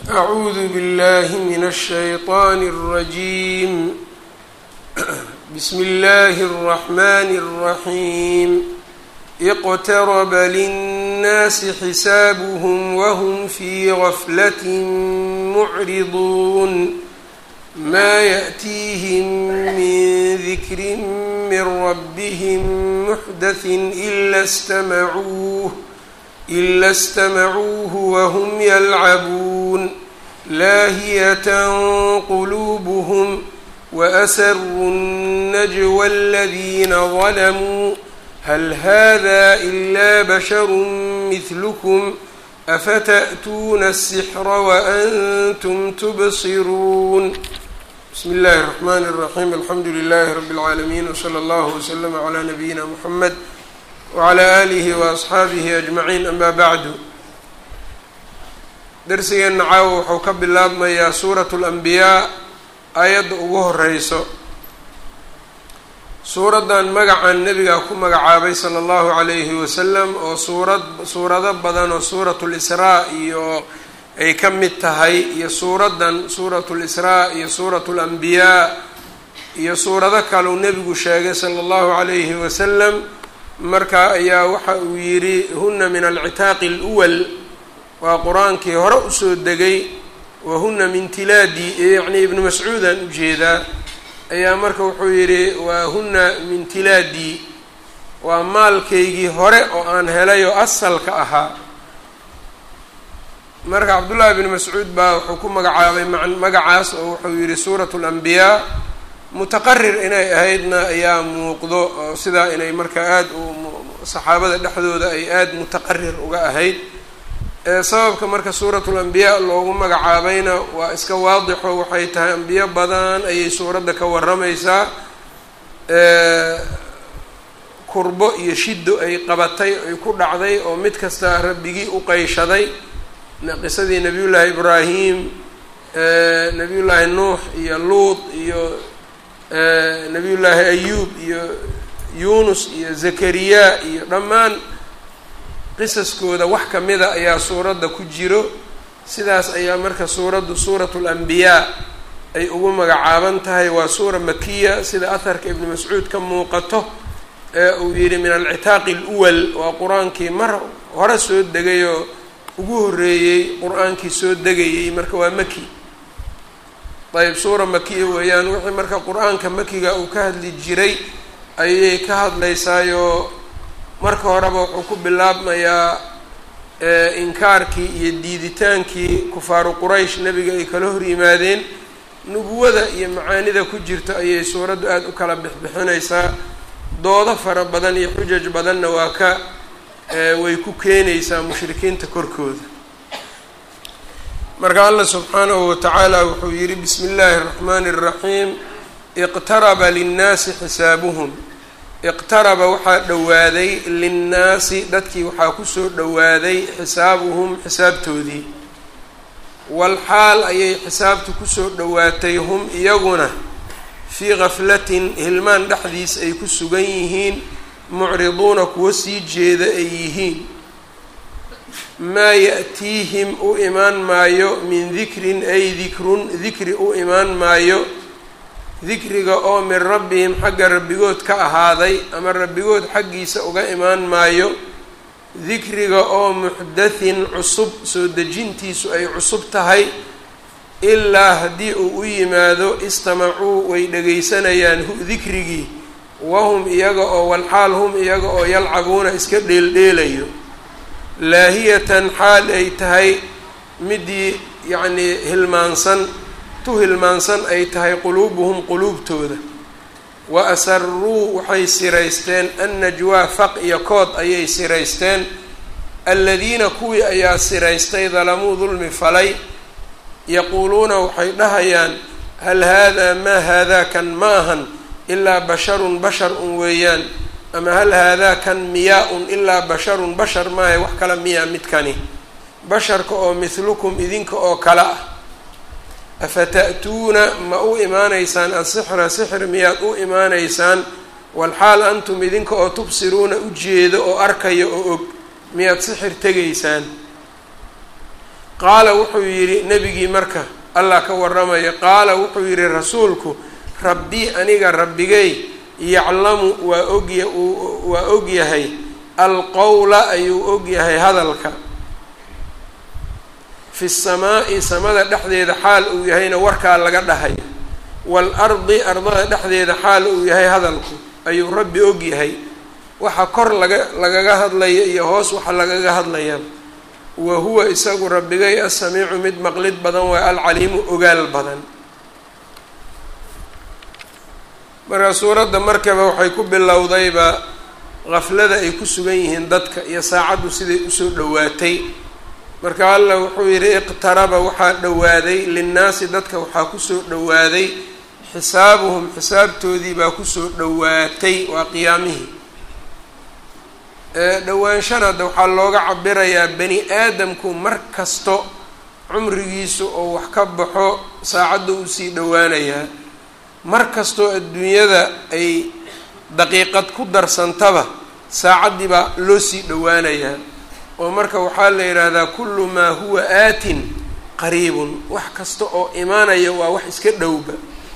أعوذ بالله من الشيطان الرجيم بسم الله الرحمن الرحيم اقترب للناس حسابهم وهم في غفلة معرضون ما يأتيهم من ذكر من ربهم محدث إلا استمعوه إلا استمعوه وهم يلعبون لاهية قلوبهم وأسروا النجوى الذين ظلموا هل هذا إلا بشر مثلكم أفتأتون السحر وأنتم تبصرون بسم الله الرحمن الرحيم الحمد لله رب العالمين وصلى الله وسلم على نبينا محمد wclى alihi waasxaabihi ajmaciin ama bacdu darsigeenna caawa wuxuu ka bilaabmayaa suuratu lanbiyaa aayadda ugu horeyso suuraddan magacan nebigaa ku magacaabay sala allahu calayhi wasalam oo suurad suurado badan oo suuratu lisraa iyo ay ka mid tahay iyo suuraddan suuratu lisraa iyo suuratu lanbiyaa iyo suurado kaleu nebigu sheegay sala allahu calayhi wasalam marka ayaa waxa uu yidhi huna min alcitaaqi اlwal waa qur-aankii hore usoo degay wa huna min tilaadi yacni ibnu mascuudaan ujeedaa ayaa marka wuxuu yidhi waa huna min tilaadi waa maalkaygii hore oo aan helay oo asalka ahaa marka cabdullaahi bn mascuud baa wuxuu ku magacaabay magacaas oo wuxuu yidhi suurat اlanbiyaa mutaqarir inay ahaydna ayaa muuqdo oo sidaa inay marka aada u saxaabada dhexdooda ay aada mutaqarir uga ahayd sababka marka suuratu lambiyaa loogu magacaabayna waa iska waadixo waxay tahay ambiyo badan ayay suuradda ka waramaysaa kurbo iyo shiddo ay qabatay ay ku dhacday oo mid kasta rabbigii u qeyshaday qisadii nabiyullaahi ibraahim nabiyullaahi nuux iyo luud iyo nabiyullaahi ayuub iyo yuunus iyo zakariya iyo dhammaan qisaskooda wax kamida ayaa suuradda ku jiro sidaas ayaa marka suuraddu suuratu lanbiyaa ay ugu magacaaban tahay waa suura makiya sida aharka ibnu mascuud ka muuqato ee uu yidhi min alcitaaqi aluwal waa qur-aankii mar hore soo degayoo ugu horreeyey qur-aankii soo degayey marka waa maki ayb suura makiya weeyaan wixii marka qur-aanka makiga uu ka hadli jiray ayay ka hadlaysaayoo marka horeba wuxuu ku bilaabmayaa inkaarkii iyo diiditaankii kufaaru quraysh nebiga ay kala hor yimaadeen nubuwada iyo macaanida ku jirta ayay suuraddu aada u kala bixbixinaysaa doodo fara badan iyo xujaj badanna waa ka way ku keenaysaa mushrikiinta korkooda marka allah subxaanahu watacaala wuxuu yihi bismi illaahi اraxmaani الraxiim iqtaraba linnaasi xisaabuhum iqtaraba waxaa dhowaaday linnaasi dadkii waxaa kusoo dhowaaday xisaabuhum xisaabtoodii walxaal ayay xisaabtu kusoo dhowaatay hum iyaguna fii gaflatin hilmaan dhexdiis ay ku sugan yihiin mucriduuna kuwa sii jeeda ay yihiin maa ya-tiihim u imaan maayo min dikrin ay dikrun dikri u imaan maayo dikriga oo min rabbihim xagga rabbigood ka ahaaday ama rabbigood xaggiisa uga imaan maayo dikriga oo muxdathin cusub soo dejintiisu ay cusub tahay ilaa haddii uu u yimaado istamacuu way dhegaysanayaan hu dikrigii wahum iyaga oo walxaal hum iyaga oo yalcabuuna iska dheeldheelayo laahiyatan xaal ay tahay midii yacnii hilmaansan tu hilmaansan ay tahay quluubuhum quluubtooda wa asaruu waxay siraysteen annajwaa faq iyo kood ayay siraysteen aladiina kuwii ayaa siraystay dalamuu dulmi falay yaquuluuna waxay dhahayaan hal haadaa maa haadaa kan ma ahan ilaa basharun bashar un weeyaan ama hal haadaa kan miyaa un ilaa basharun bashar maahay wax kala miyaa midkani basharka oo mithlukum idinka oo kale ah afata'tuuna ma u imaanaysaan asixra sixir miyaad u imaanaysaan walxaal antum idinka oo tubsiruuna u jeedo oo arkaya oo og miyaad sixir tegaysaan qaala wuxuu yidhi nebigii marka allah ka warramaya qaala wuxuu yidhi rasuulku rabbii aniga rabbigay yaclamu waa ogya waa ogyahay alqowla ayuu ogyahay hadalka fi samaa'i samada dhexdeeda xaal uu yahayna warkaa laga dhahayo waalardi ardada dhexdeeda xaal uu yahay hadalku ayuu rabbi ogyahay waxa kor laga lagaga hadlaya iyo hoos waxa lagaga hadlaya wa huwa isagu rabbigay asamiicu mid maqlid badan waa alcaliimu ogaal badan marka suuradda markaba waxay ku bilowdayba qaflada ay ku sugan yihiin dadka iyo saacaddu siday usoo dhowaatay marka allah wuxuu yidhi iqtaraba waxaa dhowaaday linnaasi dadka waxaa kusoo dhowaaday xisaabuhum xisaabtoodii baa kusoo dhowaatay waa qiyaamihii dhowaanshan hadda waxaa looga cabirayaa bani aadamku mar kasto cumrigiisu oo wax ka baxo saacadda uu sii dhowaanayaa mar kastoo adduunyada ay daqiiqad ku darsantaba saacaddii baa loo sii dhowaanayaa oo marka waxaa la yidhaahdaa kullu maa huwa aatin qariibun wax kasta oo imaanaya waa wax iska dhowba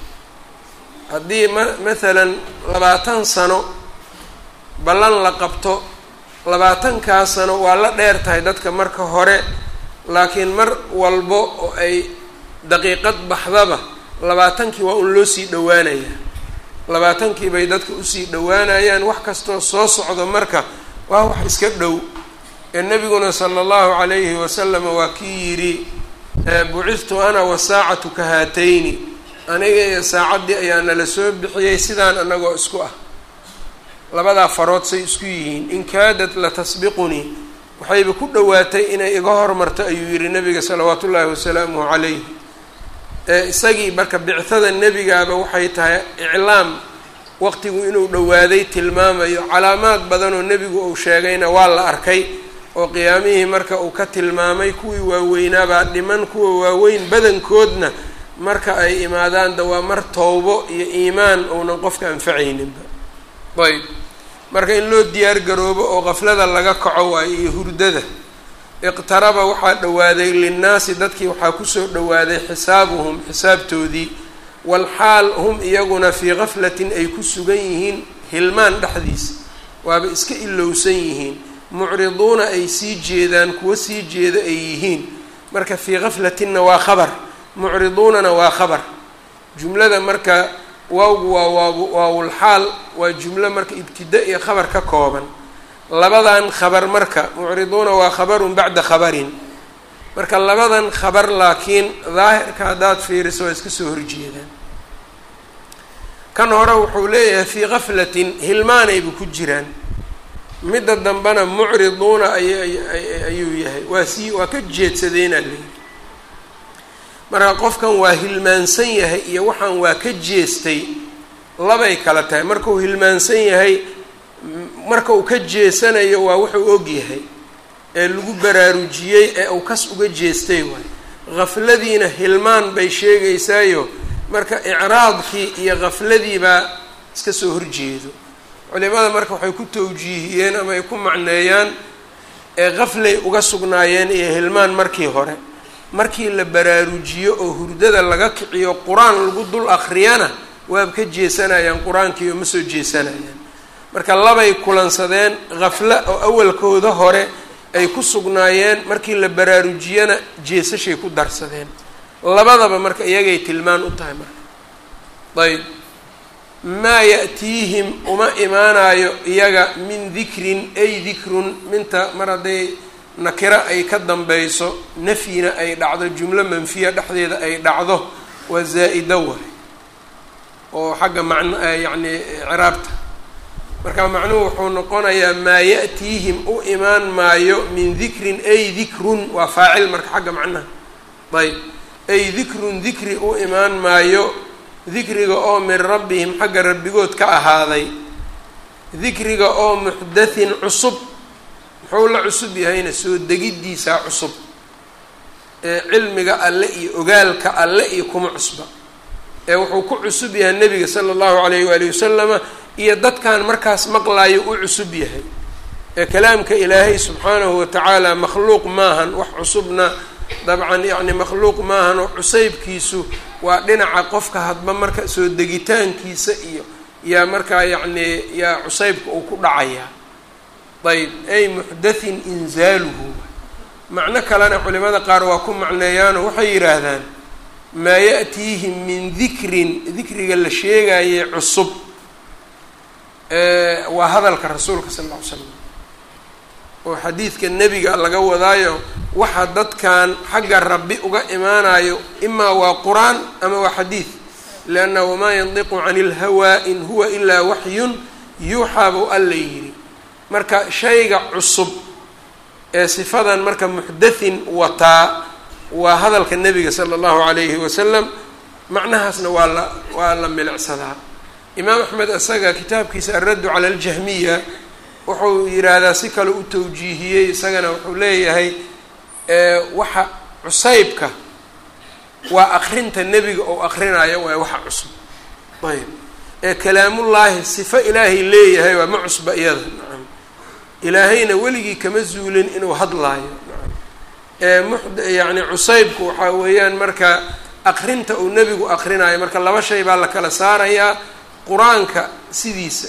haddii ma mathalan labaatan sano ballan la qabto labaatankaa sano waa la dheer tahay dadka marka hore laakiin mar walbo oo ay daqiiqad baxdaba labaatankii waa un loo sii dhowaanayaa labaatankii bay dadka usii dhowaanayaan wax kastoo soo socdo marka waa wax iska dhow ee nebiguna sala allahu calayhi wasalama waa kii yidhi bucithtu ana wasaacatu ka haatayni aniga iyo saacaddii ayaa nala soo bixiyey sidaan anagoo isku ah labadaa farood say isku yihiin in kaadat la tasbiqunii waxayba ku dhowaatay inay iga hormarto ayuu yihi nabiga salawaatu ullaahi wasalaamuhu calayh isagii marka bictada nebigaaba waxay tahay iclaam waqtigu inuu dhowaaday tilmaamayo calaamaad badanoo nebigu uu sheegayna waa la arkay oo qiyaamihii marka uu ka tilmaamay kuwii waaweynaabaa dhiman kuwa waaweyn badankoodna marka ay imaadaan da waa mar towbo iyo iimaan uunan qofka anfacayninba ayb marka in loo diyaar garoobo oo qaflada laga kaco waayo iyo hurdada iqtaraba waxaa dhowaaday linnaasi dadkii waxaa kusoo dhowaaday xisaabuhum xisaabtoodii walxaal hum iyaguna fii gaflatin ay ku sugan yihiin hilmaan dhexdiisa waaba iska ilowsan yihiin mucriduuna ay sii jeedaan kuwa sii jeeda ay yihiin marka fii gaflatinna waa khabar mucriduunana waa khabar jumlada marka waawgu waa waaw waawulxaal waa jumlo marka ibtida iyo khabar ka kooban labadan khabar marka mucriduuna waa khabarun bacda khabarin marka labadan khabar laakiin daahirka haddaad fiiriso waa iska soo horjeedaan kan hore wuxuu leeyahay fii gaflatin hilmaanayba ku jiraan midda dambena mucriduuna ayayuu yahay waa sii waa ka jeedsadeenaa leeyihi marka qofkan waa hilmaansan yahay iyo waxaan waa ka jeestay labay kala tahay markuu hilmaansan yahay marka uu ka jeesanayo waa wuxuu og yahay ee lagu baraarujiyey ee uu kas uga jeestay waay gafladiina hilmaan bay sheegaysaayo marka icraadkii iyo gafladiibaa iska soo horjeedo culimada marka waxay ku tawjiihiyeen ama ay ku macneeyaan ee gaflay uga sugnaayeen iyo hilmaan markii hore markii la baraarujiyo oo hurdada laga kiciyo qur-aan lagu dul akriyana waaba ka jeesanayaan qur-aankii oo ma soo jeesanayaan marka labay kulansadeen gafla oo awalkooda hore ay ku sugnaayeen markii la baraarujiyana jeesashay ku darsadeen labadaba marka iyagay tilmaan u tahay marka ayb maa ya'tiihim uma imaanayo iyaga min dikrin ay dikrun minta mar hadday nakiro ay ka dambayso nafyina ay dhacdo jumlo manfiya dhexdeeda ay dhacdo waa zaa-ida waay oo xagga macno yacni ciraabta marka macnuhu wuxuu noqonayaa maa ya'tiihim u imaan maayo min dikrin ay dikrun waa faacil marka xagga macnaha ayb ay dikrun dikri u imaan maayo dikriga oo min rabbihim xagga rabbigood ka ahaaday dikriga oo muxdathin cusub muxuu la cusub yahayna soo degiddiisaa cusub ee cilmiga alle iyo ogaalka alle iyo kuma cusba ee wuxuu ku cusub yahay nebiga sala allahu calayh waalihi wasalama iyo dadkan markaas maqlaayo u cusub yahay ee kalaamka ilaahay subxaanahu watacaala makhluuq maahan wax cusubna dabcan yacni makhluuq maahanoo cusaybkiisu waa dhinaca qofka hadba marka soo degitaankiisa iyo yaa markaa yacni yaa cusaybka uu ku dhacayaa ayb ay muxdathin inzaaluhu macno kalena culimada qaar waa ku macneeyaanoo waxay yidhaahdaan maa ya'tiihim min dikrin dikriga la sheegaye cusub waa hadalka rasuulka sal alla ly slam oo xadiidka nebiga laga wadaayo waxa dadkan xagga rabbi uga imaanayo imaa waa qur-aan ama waa xadiid lianna wamaa yandiqu cani ilhawaa in huwa ilaa waxyun yuuxaa buu alla yidhi marka shayga cusub ee sifadan marka muxdathin wataa waa hadalka nebiga sala allahu calayhi wasalam macnahaasna waa la waa la milicsadaa imaam axmed isaga kitaabkiisa alraddu cala aljahmiya wuxuu yidhaahdaa si kale u tawjiihiyey isagana wuxuu leeyahay waxa cusaybka waa akrinta nebiga oo akrinayo waa waxa cusub ayb ee kalaamullaahi sifo ilaahay leeyahay waa ma cusba iyada nacam ilaahayna weligii kama zuulin inuu hadlaayo nacam ee mud yacni cusaybku waxaa weeyaan marka akrinta uu nebigu akrinayo marka laba shay baa la kala saarayaa qur-aanka sidiisa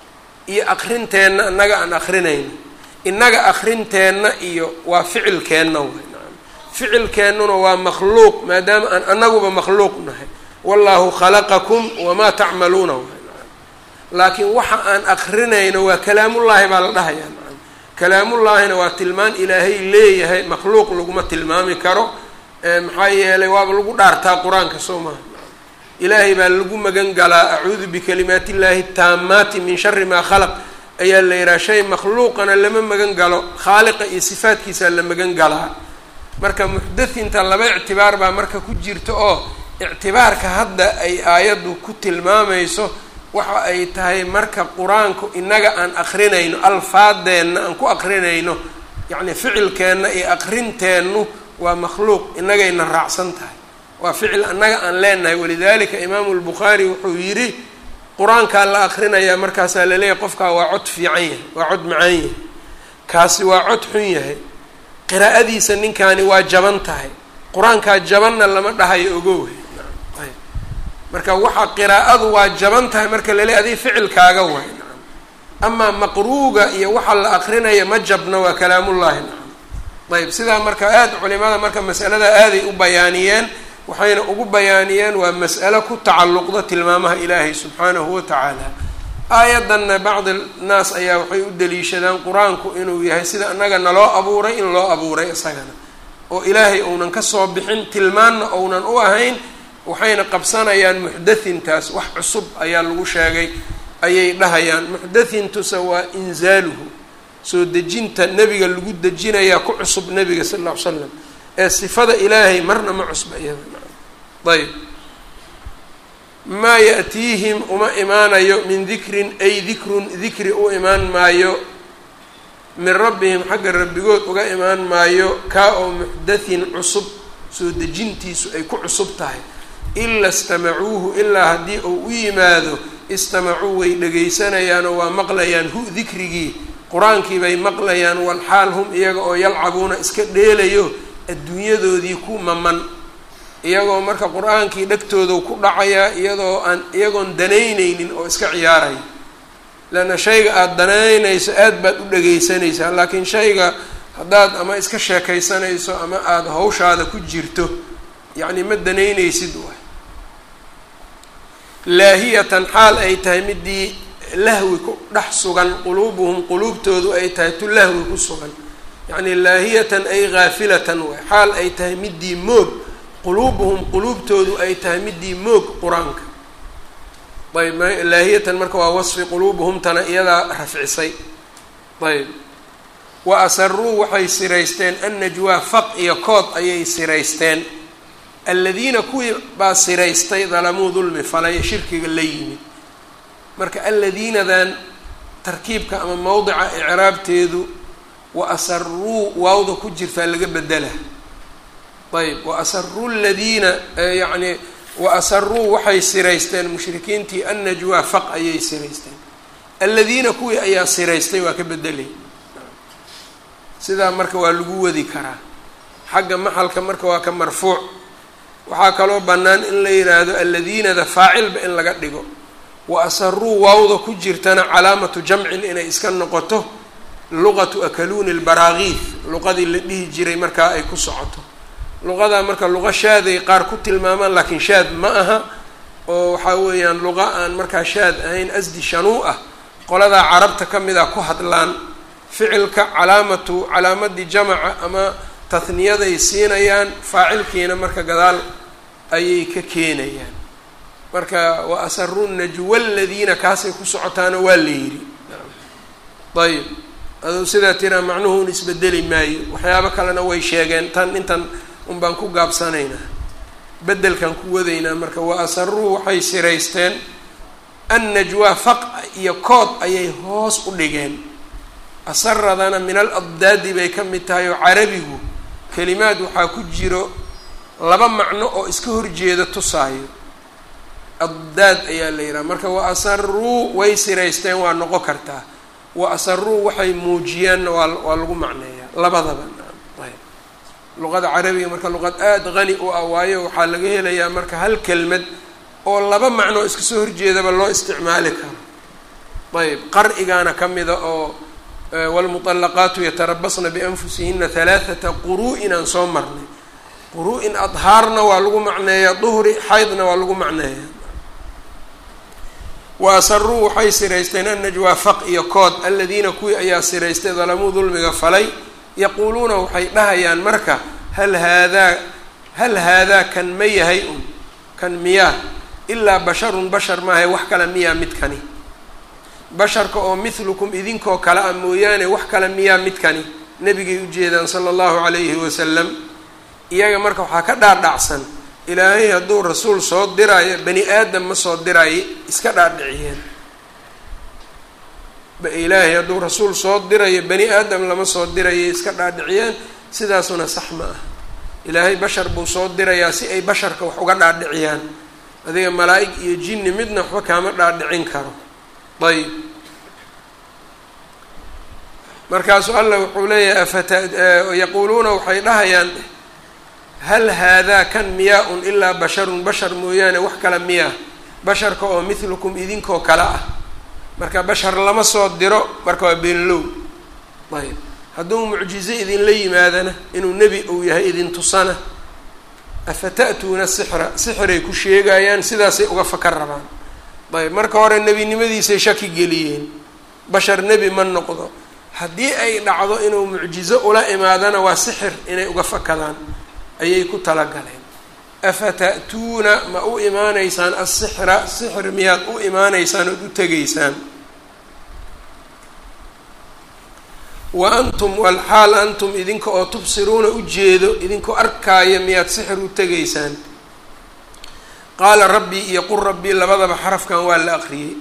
iyo akrinteenna innaga aan akrinayno innaga akrinteenna iyo waa ficilkeenna way nacam ficilkeennuna waa makhluuq maadaama aan annaguba makhluuq nahay wallahu khalaqakum wamaa tacmaluuna way nacam laakiin waxa aan akrinayno waa kalaamullaahi baa la dhahayaa nacam kalaamullaahina waa tilmaan ilaahay leeyahay makhluuq laguma tilmaami karo maxaa yeelay waaba lagu dhaartaa qur-aanka soo maha ilaahay baa lagu magan galaa acuudu bikalimaat illaahi taamaati min shari maa khalaq ayaa la yidhaha shay makhluuqana lama magan galo khaaliqa iyo sifaadkiisaa la magan galaa marka muxdathinta laba ictibaar baa marka ku jirta oo ictibaarka hadda ay aayaddu ku tilmaamayso waxa ay tahay marka qur-aanku innaga aan akrinayno alfaadeenna aan ku akrinayno yacni ficilkeenna iyo akrinteennu waa makhluuq innagayna raacsan tahay waa ficil annaga aan leenahay walidalika imaamu lbukhaari wuxuu yidhi qur-aankaa la akrinayaa markaasaa laleeyahay qofkaa waa cod fiican yahay waa cod macaan yahay kaasi waa cod xun yahay qiraa'adiisa ninkaani waa jaban tahay qur-aankaa jabanna lama dhahayo ogow ayb marka waxaa qiraa'adu waa jaban tahay marka laleeyahy adii ficilkaaga waay nacam amaa maqruuga iyo waxa la akrinaya ma jabna waa kalaamullaahi nacam ayb sidaa marka aada culimada marka masalada aaday u bayaaniyeen waxayna ugu bayaaniyeen waa mas'alo ku tacalluqda tilmaamaha ilaahay subxaanahu wa tacaala aayaddanna bacdi naas ayaa waxay u daliishadaan qur-aanku inuu yahay sida annaga naloo abuuray in loo abuuray isagana oo ilaahay ounan kasoo bixin tilmaanna ounan u ahayn waxayna qabsanayaan muxdathintaas wax cusub ayaa lagu sheegay ayay dhahayaan muxdathintuse waa inzaaluhu soo dejinta nebiga lagu dejinayaa ku cusub nebiga sal alla ly slam ee sifada ilaahay marna ma cusba iyada ayb maa ya'tiihim uma imaanayo min dikrin ay dikrun dikri u imaan maayo min rabbihim xagga rabbigood uga imaan maayo kaa oo muxdathin cusub soo dejintiisu ay ku cusub tahay ila istamacuuhu ilaa haddii uu u yimaado istamacuu way dhagaysanayaanoo waa maqlayaan hu dikrigii qur-aankii bay maqlayaan walxaal hum iyaga oo yalcabuuna iska dheelayo adduunyadoodii ku maman iyagoo marka qur-aankii dhegtooda ku dhacayaa iyadoo aan iyagoon danaynaynin oo iska ciyaaraya leanna shayga aada danaynayso aada baad u dhagaysanaysaa laakiin shayga haddaad ama iska sheekaysanayso ama aada hawshaada ku jirto yacni ma danaynaysid waay laahiyatan xaal ay tahay midii lahwi ku dhex sugan quluubuhum quluubtoodu ay tahay tu lahwi ku sugan yacni laahiyatan ay haafilatan waay xaal ay tahay midii moog quluubuhum quluubtoodu ay tahay midii moog qur-aanka ayb laahiyatan marka waa wasfi quluubuhumtana iyadaa rafcisay ayb wa asaruu waxay siraysteen annajwaa faq iyo kood ayay siraysteen aladiina kuwii baa siraystay dalamuu dulmi falay shirkiga la yimid marka aladiinadan tarkiibka ama mowdica icraabteedu wa asaruu waawda ku jirtaa laga bedela ayb wa asaruu ladiina yacni wa asaruu waxay siraysteen mushrikiintii annajwaa faq ayay siraysteen aladiina kuwii ayaa siraystay waa ka bedelay sidaa marka waa lagu wadi karaa xagga maxalka marka waa ka marfuuc waxaa kaloo bannaan in la yidhaahdo alladiinada faacilba in laga dhigo wa asaruu waawda ku jirtana calaamatu jamcin inay iska noqoto luqatu akaluuni lbaraagiif luqadii la dhihi jiray markaa ay ku socoto luqadaa marka luqa shaaday qaar ku tilmaamaan laakiin shaad ma aha oo waxaa weeyaan luqa aan markaa shaad ahayn asdi shanuu ah qoladaa carabta ka mid a ku hadlaan ficilka calaamatu calaamadii jamaca ama tahniyaday siinayaan faacilkiina marka gadaal ayay ka keenayaan marka wa asaru najwa aladiina kaasay ku socotaana waa la yidhi ayib aduu sidaa tiraa macnuhu un isbedeli maayo waxyaabo kalena way sheegeen tan intan un baan ku gaabsanaynaa bedelkan ku wadaynaa marka wa asaruu waxay siraysteen annajwaa faq iyo kood ayay hoos u dhigeen asaradana min al addaadi bay ka mid tahay oo carabigu kelimaad waxaa ku jiro laba macno oo iska horjeeda tusaayo addaad ayaa la yidhaha marka wa asaruu way siraysteen waa noqon kartaa wa asaruu waxay muujiyaanna waa waa lagu macneeyaa labadaba ayb luqada carabiga marka luqad aada qani u ah waayo waxaa laga helayaa marka hal kelmad oo laba macnoo iska soo horjeedaba loo isticmaali karo ayb qar'igaana ka mida oo waalmuطalaqaatu yatarabasna bianfusihina halaaثata quru-in aan soo marnay quru-in adhaarna waa lagu macneeyaa duhri xaydna waa lagu macneeyaa wa asaruu waxay siraysteen annajwaa faq iyo kood aladiina kuwii ayaa siraystay dalamuu dulmiga falay yaquuluuna waxay dhahayaan marka hal haadaa hal haadaa kan ma yahay un kan miyaa ilaa basharun bashar maahay wax kale miyaa midkani basharka oo mithlukum idinkoo kale ah mooyaane wax kale miyaa midkani nebigay ujeedaan sala allahu calayhi wasalam iyaga marka waxaa ka dhaadhacsan ilaahay hadduu rasuul soo diraayo bani aadam ma soo diraayo iska dhaadhiciyeen ilaahay hadduu rasuul soo dirayo bani aadam lama soo dirayo iska dhaadhiciyeen sidaasuna sax ma ah ilaahay bashar buu soo dirayaa si ay basharka wax uga dhaadhiciyaan adiga malaa-ig iyo jinni midna waxba kaama dhaadhicin karo ayb markaasuu allah wuxuu leeyahay afata yaquuluuna waxay dhahayaan hal haadaa kan miyaa un ilaa basharun bashar mooyaane wax kale miyaa basharka oo mithlukum idinkoo kale ah marka bashar lama soo diro marka waa beenlow ayb hadduu mucjizo idinla yimaadana inuu nebi uu yahay idin tusana afata'tuuna sixra sixiray ku sheegayaan sidaasay uga fakar rabaan ayb marka hore nebinimadiisay shaki geliyeen bashar nebi ma noqdo haddii ay dhacdo inuu mucjizo ula imaadana waa sixir inay uga fakadaan ayay ku talagaleen afata'tuuna ma u imaanaysaan asixra sixir miyaad u imaanaysaan ood u tegaysaan wa antum walxaal antum idinka oo tubsiruuna ujeedo idinkoo arkaaya miyaad sixir u tegaysaan qaala rabbii iyo qul rabbii labadaba xarafkan waa la aqriyey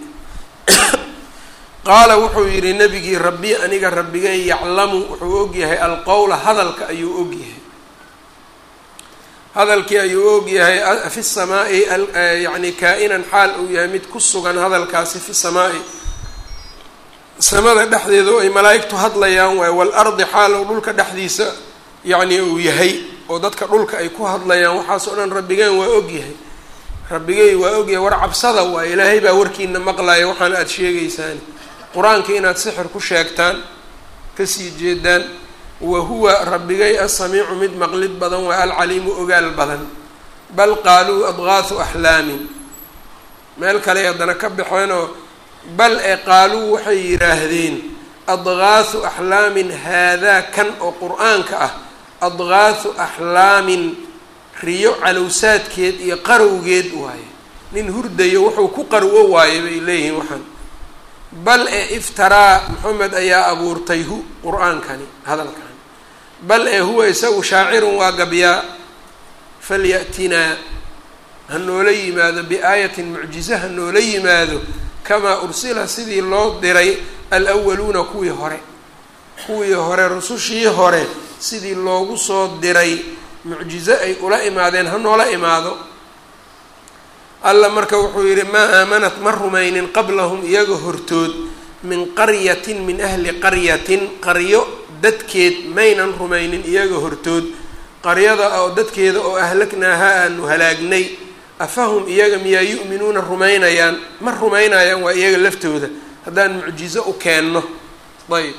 qaala wuxuu yidhi nebigii rabbi aniga rabbigay yaclamu wuxuu ogyahay alqowla hadalka ayuu ogyahay hadalkii ayuu ogyahay fi samaa'i yacni kaa-inan xaal uu yahay mid ku sugan hadalkaasi fi samaa'i samada dhexdeeda oo ay malaa'igtu hadlayaan waayo waalardi xaal uu dhulka dhexdiisa yacni uu yahay oo dadka dhulka ay ku hadlayaan waxaas oo dhan rabbigeen waa ogyahay rabbigey waa ogyahay war cabsada waay ilaahay baa warkiina maqlaya waxaana aada sheegaysaan qur-aanka inaad sixir ku sheegtaan kasii jeedaan wa huwa rabbigay asamiicu mid maqlid badan waa alcaliimu ogaal badan bal qaaluu adgaahu axlaamin meel kale haddana ka baxeenoo bal ee qaaluu waxay yidhaahdeen adgaahu axlaamin haadaa kan oo qur-aanka ah adgaahu axlaamin riyo calowsaadkeed iyo qarowgeed waaye nin hurdayo wuxuu ku qarwo waaye bay leeyihiin waxaan bal ee iftaraa maxamed ayaa abuurtay hu qur-aankani hadalkan bal ee huwa isagu shaacirun waa gabyaa falyatinaa ha noola yimaado biaayatin mucjize ha noola yimaado kamaa ursila sidii loo diray alwaluuna kuwii hore kuwii hore rusushii hore sidii loogu soo diray mucjize ay ula imaadeen ha noola imaado alla marka wuxuu yidhi maa aamanat ma rumaynin qablahum iyaga hortood min qaryatin min ahli qaryatin qaryo dadkeed maynan rumaynin iyaga hortood qaryada oo dadkeeda oo ahlagnaaha aanu halaagnay afahum iyaga miyaa yu'minuuna rumaynayaan ma rumaynayaan waa iyaga laftooda haddaan mucjizo u keenno ayb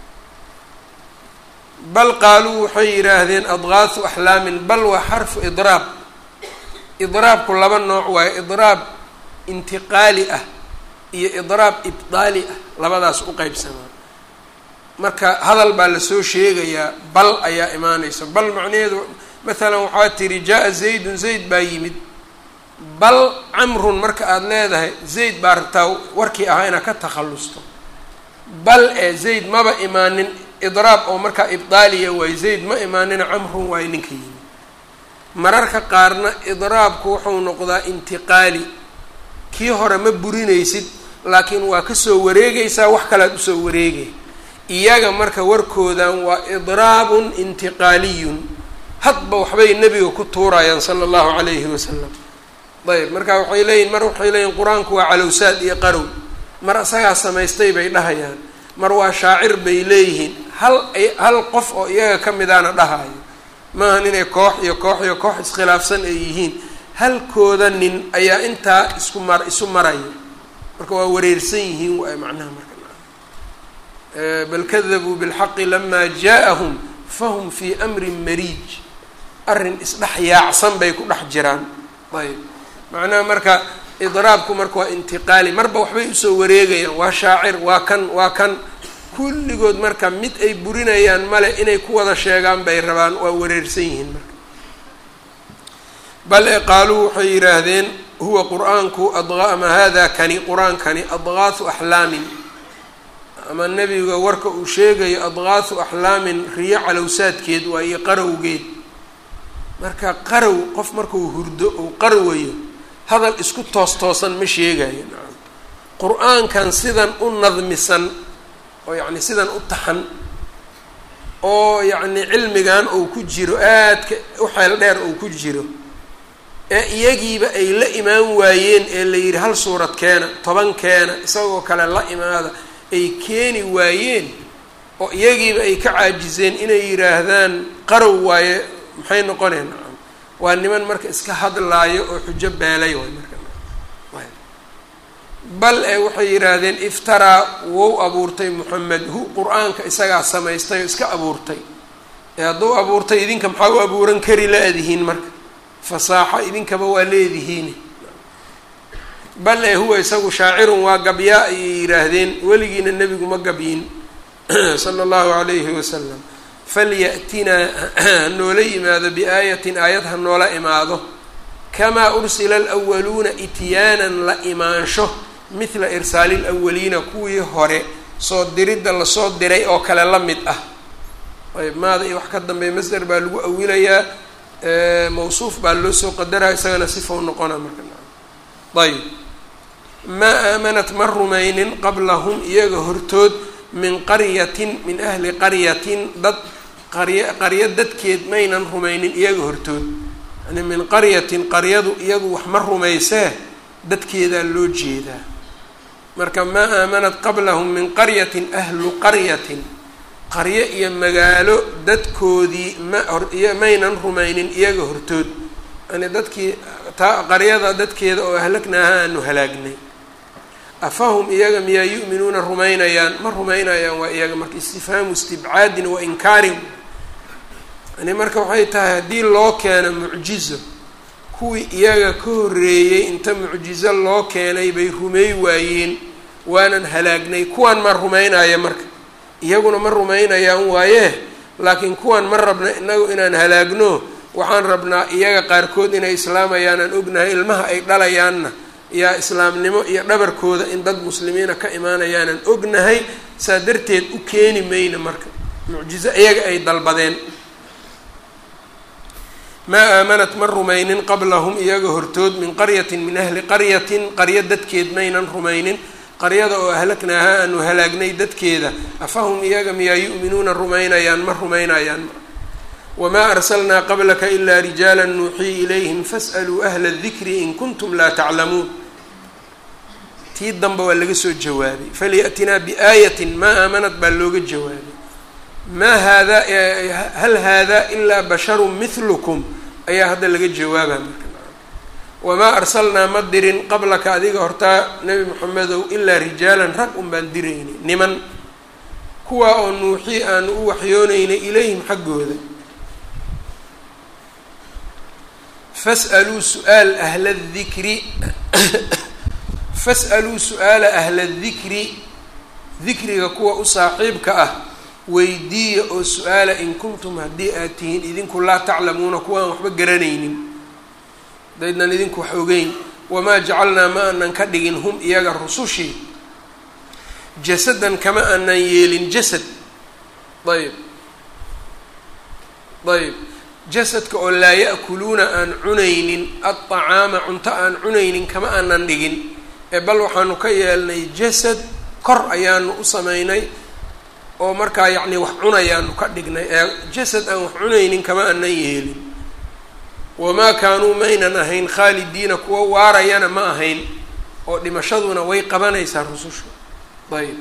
bal qaaluu waxay yidhaahdeen adgaasu axlaamin bal waa xarfu idraab idraabku laba nooc waayo idraab intiqaali ah iyo idraab ibdaali ah labadaas u qeybsamaa marka hadal baa lasoo sheegayaa bal ayaa imaanaysa bal macnaheedu maalan waxaa tiri jaa-a zaydun zayd baa yimid bal camrun marka aada leedahay zayd baa rabtaa warkii ahaa inaad ka takhallusto bal ee zayd maba imaanin idraab oo markaa ibdaaliya waayo zayd ma imaanina camrun waayo ninka yimid mararka qaarna idraabku wuxuu noqdaa intiqaali kii hore ma burinaysid laakiin waa kasoo wareegaysaa wax kalead usoo wareegay iyaga marka warkoodan waa idraabun intiqaaliyun hadba waxbay nebiga ku tuurayaan sala allahu calayhi wasalam ayb marka waxay leeyihin mar waxay leeyihin qur-aanku waa calowsaad iyo qarow mar isagaa samaystay bay dhahayaan mar waa shaacir bay leeyihiin hal ay hal qof oo iyaga ka midaana dhahayo maahan inay koox iyo koox iyo koox iskhilaafsan ay yihiin halkooda nin ayaa intaa isku mar isu maraya marka waa wareersan yihiin waay macnaha marka bal kadabuu bilxaqi lamaa jaa-ahum fahum fii amrin mariij arrin isdhex yaacsan bay ku dhex jiraan ayb macnaha marka idraabku marka waa intiqaali marba waxbay usoo wareegayaan waa shaacir waa kan waa kan kulligood marka mid ay burinayaan male inay ku wada sheegaan bay rabaan waa wareersan yihiin marka bal e qaaluu waxay yidhaahdeen huwa qur-aanku ama hada kani qur-aankani adgaahu axlaamin ama nebiga warka uu sheegayo adgaahu axlaamin riyo calowsaadkeed waa iyo qarowgeed marka qarow qof markuu hurdo uu qarwayo hadal isku toos toosan ma sheegayo nacam qur-aankan sidan u nadmisan oo yacni sidan u taxan oo yacni cilmigan uu ku jiro aadka u xeel dheer uu ku jiro ee iyagiiba ay la imaan waayeen ee la yidhi hal suurad keena toban keena isagoo kale la imaada ay keeni waayeen oo iyagiiba ay ka caajiseen inay yidhaahdaan qarow waaye maxay noqoneen nacam waa niman marka iska hadlaayo oo xujo beelay waay marka bal ee waxay yidhaahdeen iftaraa wou abuurtay moxamed hu qur-aanka isagaa samaystay oo iska abuurtay ee hadduu abuurtay idinka maxaa u abuuran kari la-dihiin marka fasaaxo idinkaba waa leedihiin bal ee huwa isagu shaacirun waa gabyaa ayay yidhaahdeen weligiina nebigu ma gabyin sala allahu calayhi wasalam falyatinaa hanoola yimaado biaayatin aayad ha noola imaado kamaa ursila alwaluuna ityaanan la imaansho mithla irsaali lawaliina kuwii hore soo diridda lasoo diray oo kale la mid ah ayb maada iyo wax ka dambeeya masder baa lagu awilayaa mawsuuf baa loo soo qadaraya isagana sifa u noqona marka ayb maa aamanat ma rumaynin qablahum iyaga hortood min qaryatin min ahli qaryatin dad qarya qaryo dadkeed maynan rumaynin iyaga hortood yani min qaryatin qaryadu iyadu wax ma rumaysee dadkeedaa loo jeedaa marka maa aamanat qablahum min qaryatin ahlu qaryatin qaryo iyo magaalo dadkoodii ma iyo maynan rumaynin iyaga hortood yani dadkii taa qaryada dadkeeda oo ahlagnaaha aanu halaagnay afahum iyaga miyaa yu'minuuna rumaynayaan ma rumaynayaan waa iyaga marka istifhaamu istibcaadin wa inkaarin yani marka waxay tahay haddii loo keeno mucjizo kuwii iyaga ka horreeyey inta mucjizo loo keenay bay rumeey waayeen waanan halaagnay kuwaan ma rumaynaya marka iyaguna ma rumaynayaan waaye laakiin kuwaan ma rabna inagu inaan halaagno waxaan rabnaa iyaga qaarkood inay islaamayaan aan ognahay ilmaha ay dhalayaanna yaa islaamnimo iyo dhabarkooda in dad muslimiina ka imaanayaanan ognahay saa darteed u keeni mayna marka mucjizo iyaga ay dalbadeen maa aamanat ma rumaynin qablahum iyaga hortood min qaryatin min ahli qaryatin qaryo dadkeed maynan rumaynin qaryada oo ahlagnaaha aanu halaagnay dadkeeda afahum iyaga miyaa yu'minuuna rumaynayaan ma rumaynayaan wamaa arsalnaa qablaka ilaa rijaala nuuxii ilayhim fas'aluu ahla dikri in kuntum laa taclamuun tii danba waa laga soo jawaabay falyatinaa biaayatin maa aamanad baa looga jawaabay maa haadaa hal haadaa ilaa basharun mithlukum ayaa hadda laga jawaaba marka wamaa arsalnaa ma dirin qablaka adiga hortaa nebi moxamedow ilaa rijaalan rag un baan diraynay niman kuwaa oo nuuxii aanu u waxyoonaynay ilayhim xaggooda fas'aluu su-aal ahla dikri fas'aluu su-aala ahla dikri dikriga kuwa u saaxiibka ah weydiiya oo su-aala in kuntum haddii aad tihiin idinku laa taclamuuna kuwaan waxba garanaynin hadaydnan idinku wax ogeyn wamaa jacalnaa ma aanan ka dhigin hum iyaga rusushii jasadan kama aanan yeelin jasad ayb ayb jasadka oo laa ya'kuluuna aan cunaynin adطacaama cunto aan cunaynin kama aanan dhigin ee bal waxaanu ka yeelnay jasad kor ayaanu u sameynay oo markaa yacni wax cunayaanu ka dhignay ee jasad aan wax cunaynin kama aanan yeelin wamaa kaanuu maynan ahayn khaalidiina kuwa waarayana ma ahayn oo dhimashaduna way qabanaysaa rususha ayb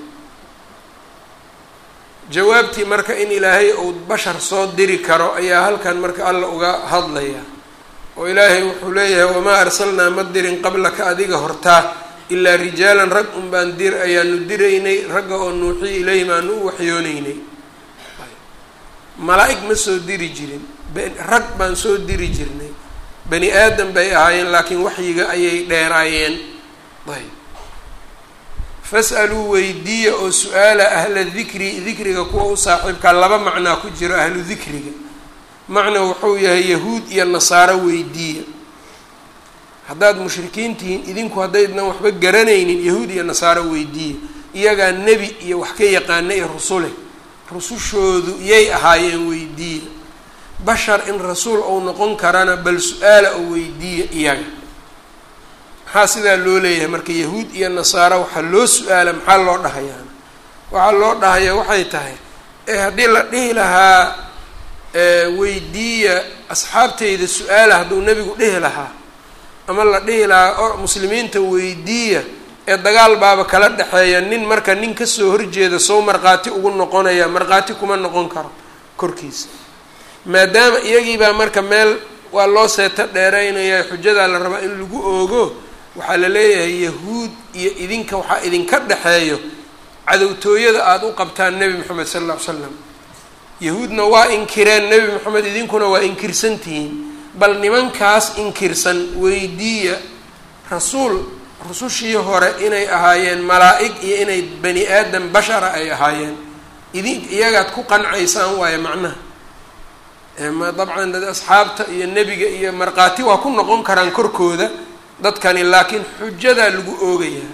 jawaabtii marka in ilaahay uu bashar soo diri karo ayaa halkan marka alla uga hadlaya oo ilaahay wuxuu leeyahay wamaa arsalnaa ma dirin qablaka adiga hortaa ilaa rijaalan rag un baan dir ayaanu diraynay ragga oo nuuxii ilayhim aanu u waxyooneynay malaa-ig ma soo diri jirin rag baan soo diri jirnay bani aadam bay ahaayeen laakiin waxyiga ayay dheeraayeen ayb fas'aluu weydiiya oo su-aala ahla dikri dikriga kuwa u saaxiibkaa laba macnaa ku jiro ahlu dikriga macna wuxuu yahay yahuud iyo nasaaro weydiiya haddaad mushrikiin tihiin idinku haddaydnan waxba garanaynin yahuud iyo nasaaro weydiiya iyagaa nebi iyo wax ka yaqaana iyo rusule rusushoodu yay ahaayeen weydiiya bashar in rasuul ou noqon karana bal su-aala oo weydiiya iyaga maxaa sidaa loo leeyahay marka yahuud iyo nasaaro waxaa loo su-aala maxaa loo dhahayaa waxaa loo dhahayaa waxay tahay ee haddii la dhihi lahaa weydiiya asxaabteyda su-aala hadduu nebigu dhihi lahaa ama la dhihi lahaa muslimiinta weydiiya ee dagaal baaba kala dhexeeya nin marka nin kasoo horjeeda sow markhaati ugu noqonaya markhaati kuma noqon karo korkiisa maadaama iyagiibaa marka meel waa loo seeto dheeraynaya xujadaa la rabaa in lagu oogo waxaa la leeyahay yahuud iyo idinka waxaa idinka dhexeeyo cadowtooyada aada u qabtaan nebi moxamed sala alla ly slam yahuudna waa inkireen nebi moxamed idinkuna waa inkirsan tihiin bal nimankaas inkirsan weydiiya rasuul rusushii hore inay ahaayeen malaa-ig iyo inay bani aadam bashara ay ahaayeen idin iyagaad ku qancaysaan waayo macnaha ma dabcan dad asxaabta iyo nebiga iyo markhaati waa ku noqon karaan korkooda dadkani laakiin xujadaa lagu oogayaa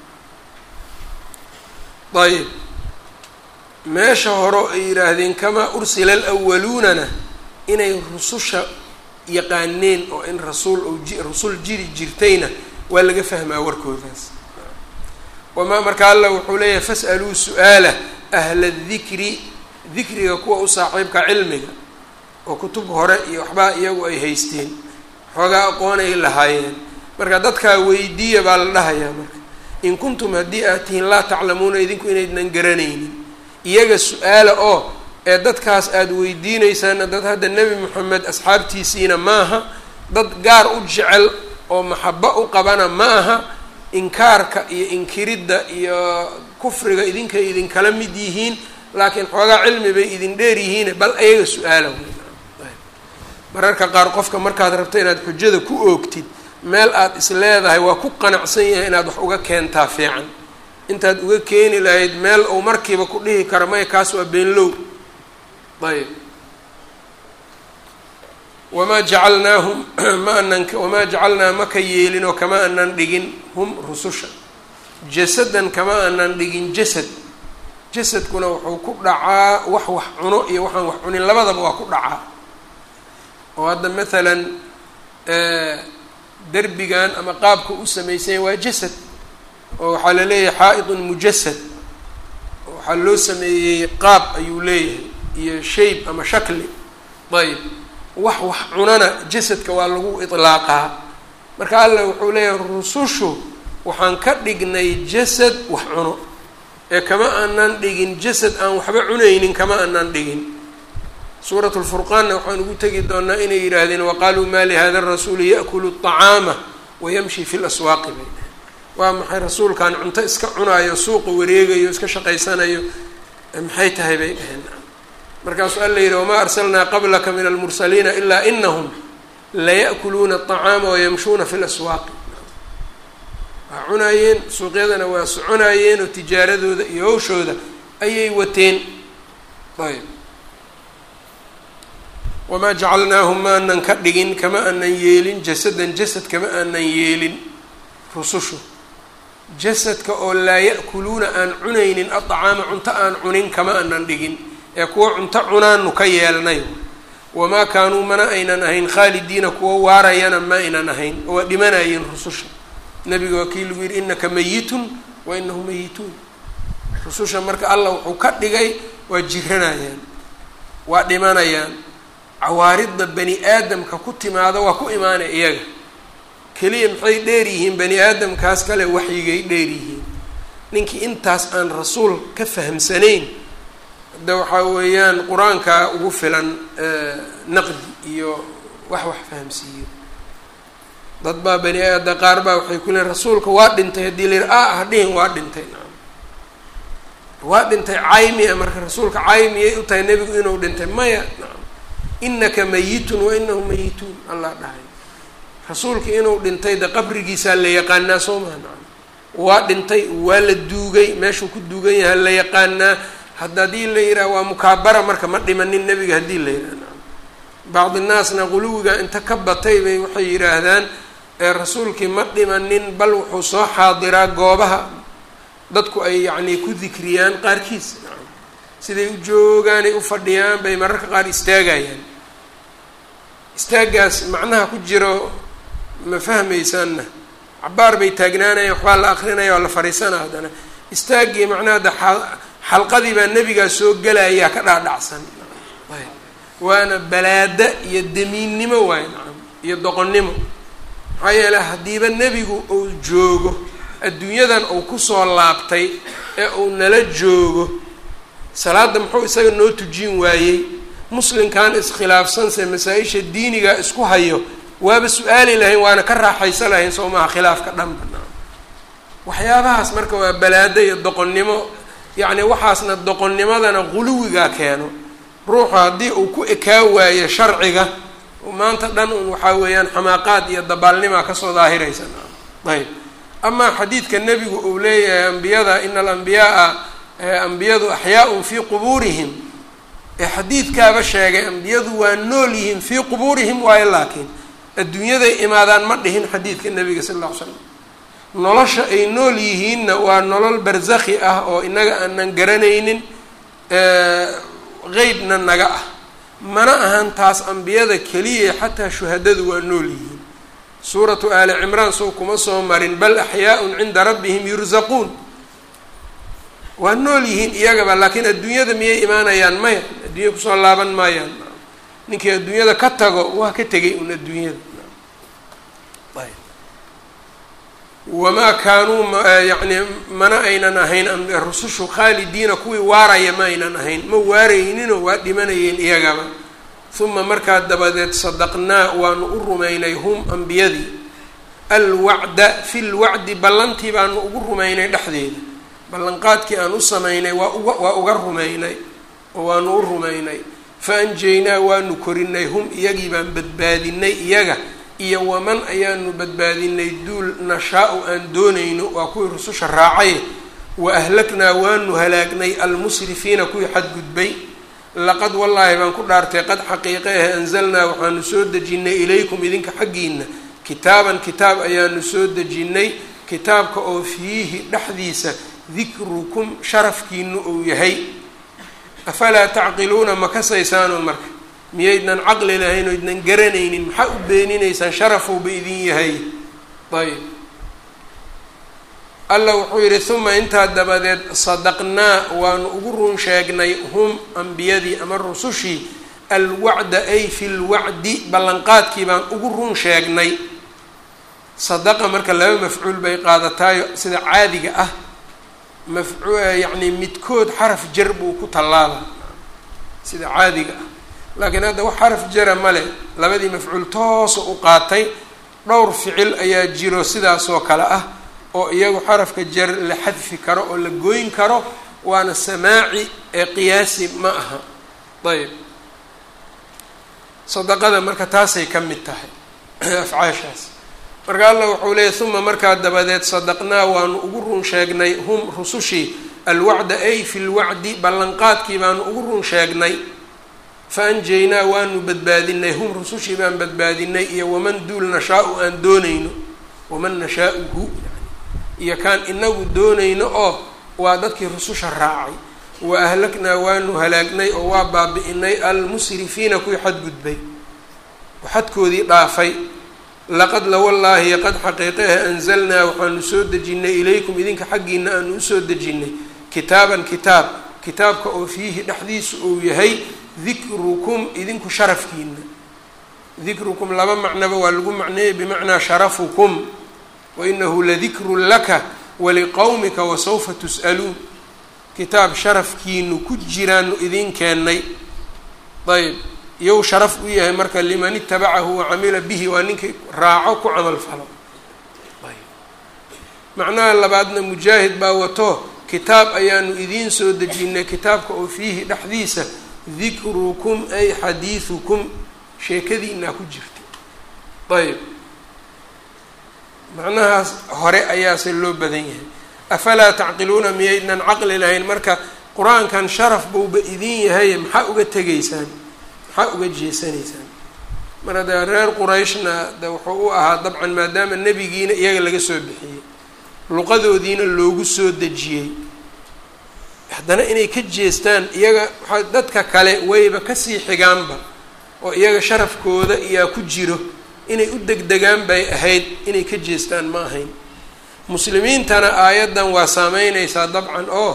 ayib meesha hore ay yidhaahdeen kamaa ursila alwaluunana inay rususha yaqaaneen oo in rasuul ou ji rasul jiri jirtayna waa laga fahmaa warkoodaas wamaa marka alla wuxuu leeyahay fas'aluu su-aala ahla dikri dikriga kuwa u saaxiibka cilmiga oo kutub hore iyo waxbaa iyagu ay haysteen xoogaa aqoon ay lahaayeen marka dadkaa weydiiya baa la dhahayaa marka in kuntum haddii aad tihiin laa taclamuuna idinku inaydnan garanaynin iyaga su-aala oo ee dadkaas aada weydiinaysaana dad hadda nebi moxamed asxaabtiisiina maaha dad gaar u jecel oo maxabo u qabana ma aha inkaarka iyo inkiridda iyo kufriga idinkay idinkala mid yihiin laakiin xoogaa cilmi bay idin dheer yihiin bal ayaga su-aala mararka qaar qofka markaad rabto inaad xujada ku oogtid meel aada is leedahay waa ku qanacsan yahay inaad wax uga keentaa fiican intaad uga keeni lahayd meel uu markiiba ku dhihi karo maya kaas waa beenlow ayb wamaa jacalnaahum ma anan wamaa jacalnaa maka yeelin oo kama anan dhigin hum rususha jasadan kama anan dhigin jasad jasadkuna wuxuu ku dhacaa wax wax cuno iyo waxaan wax cunin labadaba waa ku dhacaa oo hadda maalan derbigan ama qaabka u samaysanya waa jasad oo waxaa la leeyahay xaa-idun mujasad waxaa loo sameeyey qaab ayuu leeyahay iyo shayb ama shakli ayb wax wax cunana jasadka waa lagu itlaaqaa marka alla wuxuu leeyahay rusushu waxaan ka dhignay jasad wax cuno ee kama aanan dhigin jasad aan waxba cunaynin kama aanan dhigin suurat lfurqaanna waxaan ugu tegi doonaa inay yidhaahdeen waqaaluu maa lihada rasuuli yaأkulu الطacaama wayamshi fi laswaaqi bay waa maxay rasuulkan cunto iska cunaayo suuqa wareegayo iska shaqaysanayo maxay tahay bay dhaheen markaasuu alla yidhi wamaa arsalnaa qablaka min almursaliina ilaa inahum laya'kuluuna الطacaama wayamshuuna fi laswaaqi waa cunaayeen suuqyadana waa soconaayeen oo tijaaradooda iyo hawshooda ayay wateen ayb wamaa jacalnaahum ma anan ka dhigin kama anan yeelin jasadan jasad kama anan yeelin rusushu jasadka oo laa ya'kuluuna aan cunaynin aطacaama cunto aan cunin kama anan dhigin ee kuwo cunto cunaanu ka yeelnay wamaa kaanuu mana aynan ahayn khaalidiina kuwo waarayana ma aynan ahayn oo waa dhimanayeen rususha nabiga waa kii lagu yidhi inaka mayitun wa inahum mayituun rususha marka allah wuxuu ka dhigay waa jiranayaan waa dhimanayaan cawaaridda bani aadamka ku timaado waa ku imaanay iyaga keliya maxay dheer yihiin bani aadamkaas kale waxyigay dheer yihiin ninkii intaas aan rasuul ka fahamsanayn hadda waxaa weeyaan qur-aanka ugu filan naqdi iyo wax wax fahamsiiyo dad baa bani aada qaar baa waxay ku leeyn rasuulka waa dhintay haddii la yidhi a hadhihin waa dhintay naam waa dhintay caymiya marka rasuulka caymiyay u tahay nebigu inuu dhintay maya naam inaka mayitun wa inahu mayituun allah dhahay rasuulka inuu dhintay de qabrigiisaa la yaqaanaa soo maha nacam waa dhintay waa la duugay meeshuu ku duugan yahay la yaqaanaa hadda haddii la yidhaha waa mukaabara marka ma dhimanin nebiga haddii la yidhaha nacam bacdi naasna quluwiga inta ka batay bay waxay yidhaahdaan ee rasuulkii ma dhimanin bal wuxuu soo xaadiraa goobaha dadku ay yacnii ku dikriyaan qaarkiis nacam siday u joogaanay u fadhiyaan bay mararka qaar istaagayaan istaagaas macnaha ku jiro ma fahmaysaanna cabaar bay taagnaanayaan waxbaa la akrinaya waa la fariisanaa haddana istaaggii macnaha de xalqadii baa nebigaa soo gelayaa ka dhaadhacsan waana balaada iyo damiinnimo waayo nacam iyo doqonnimo maxaa yeeley haddiiba nebigu uu joogo adduunyadan uu kusoo laabtay ee uu nala joogo salaadda muxuu isaga noo tujin waayey muslimkan iskhilaafsanse masaa-isha diiniga isku hayo waaba su-aali lahayn waana ka raaxaysa lahayn soo maha khilaafka dhanba waxyaabahaas marka waa balaado iyo doqonnimo yacni waxaasna doqonnimadana quluwigaa keeno ruuxu haddii uu ku ekaa waayo sharciga maanta dhan un waxaa weeyaan xamaaqaad iyo dabaalnimaa kasoo daahiraysa ayb amaa xadiidka nebigu uu leeyahay ambiyada ina alambiyaaa ambiyadu axyaaun fii qubuurihim ee xadiidkaaba sheegay ambiyadu waa nool yihiin fii qubuurihim waayo laakiin adduunyaday imaadaan ma dhihin xadiidka nebiga sal alla ly slam nolosha ay nool yihiinna waa nolol barzakhi ah oo inaga aanan garanaynin qeybna naga ah mana ahan taas ambiyada keliya xataa shuhadadu waa nool yihiin suuratu aali cimraan sow kuma soo marin bal axyaaun cinda rabbihim yurzaquun waa nool yihiin iyagaba laakiin adduunyada miyay imaanayaan maya adduunya kusoo laaban maayaan ninkii adduunyada ka tago waa ka tegay un adduunyada wamaa kaanuu yani mana aynan ahayn rusushu khaalidiina kuwii waaraya ma aynan ahayn ma waarayninoo waa dhimanayeen iyagaba uma markaa dabadeed sadaqnaa waanu u rumaynay hum ambiyadii alwacda fi lwacdi ballantii baanu ugu rumaynay dhexdeeda ballanqaadkii aan u samaynay waa uga waa uga rumaynay oo waanu u rumaynay fa anjaynaa waanu korinay hum iyagii baan badbaadinay iyaga iyo waman ayaanu badbaadinay duul nashaa-u aan doonayno waa kuwii rususha raacay wa ahlaknaa waanu halaagnay almusrifiina kuwii xadgudbay laqad wallaahi baan ku dhaartay qad xaqiiqe ah anzalnaa waxaanu soo dejinnay ilaykum idinka xaggiina kitaaban kitaab ayaanu soo dejinnay kitaabka oo fiihi dhexdiisa dikrukum sharafkiinu uu yahay afalaa tacqiluuna ma kasaysaanoo marka miyaydnan caqli lahayn oo idnan garanaynin maxaa u beeninaysaan sharafowba idin yahay ayb allah wuxuu yidhi uma intaa dabadeed sadaqnaa waanu ugu run sheegnay hum ambiyadii ama rusushii alwacda ay fi lwacdi ballanqaadkii baan ugu run sheegnay sadaqa marka laba mafcuul bay qaadataayo sida caadiga ah mafcu yacni midkood xaraf jar buu ku tallaala sida caadiga ah laakiin hadda wax xaraf jara male labadii mafcuul toosa u qaatay dhowr ficil ayaa jiro sidaasoo kale ah oo iyagu xarafka jar la xadfi karo oo la gooyn karo waana samaaci ee qiyaasi ma aha ayb sadaqada marka taasay ka mid tahay afcaashaas marka allah wuxuu leeyay uma markaa dabadeed sadaqnaa waanu ugu run sheegnay hum rusushii alwacda ay fi lwacdi ballanqaadkii baanu ugu run sheegnay fa anjaynaa waanu badbaadinay hum rusushii baan badbaadinay iyo waman duul nashaa-u aan doonayno waman nashaa-uhu iyo kaan inagu doonayno oo waa dadkii rususha raacay wa ahlaknaa waanu halaagnay oo waa baabi-inay almusrifiina kuwii xadgudbay oo xadkoodii dhaafay laqad lawallaahi qad xaqiiqehe anzalnaa waxaanu soo dejinnay ilaykum idinka xaggiina aanu usoo dejinnay kitaaban kitaab kitaabka oo fiihi dhexdiisu uu yahay dikrukum idinku sharafkiina dikrukum laba macnaba waa lagu macneeyey bimacnaa sharafukum wainahu ladikrun laka waliqowmika wasawfa tus'aluun kitaab sharafkiinu ku jiraanu idin keennay ayb iyow sharaf u yahay marka liman itabacahu wacamila bihi waa ninkii raaco ku camal falo macnaha labaadna mujaahid baa wato kitaab ayaanu idiin soo dejinnay kitaabka oo fiihi dhexdiisa dikrukum ay xadiidukum sheekadiinaa ku jirta ayb macnahaas hore ayaase loo badan yahay afalaa tacqiluuna miyaydnan caqli lahayn marka qur-aankan sharaf buuba idin yahay maxaa uga tegaysaan maxaa uga jeesanaysaan marka dee reer qurayshna de wuxuu u ahaa dabcan maadaama nebigiina iyaga laga soo bixiyey luqadoodiina loogu soo dejiyey haddana inay ka jeestaan iyaga waaa dadka kale wayba kasii xigaanba oo iyaga sharafkooda iyaa ku jiro inay u degdegaan bay ahayd inay ka jeestaan ma ahayn muslimiintana aayaddan waa saameyneysaa dabcan oo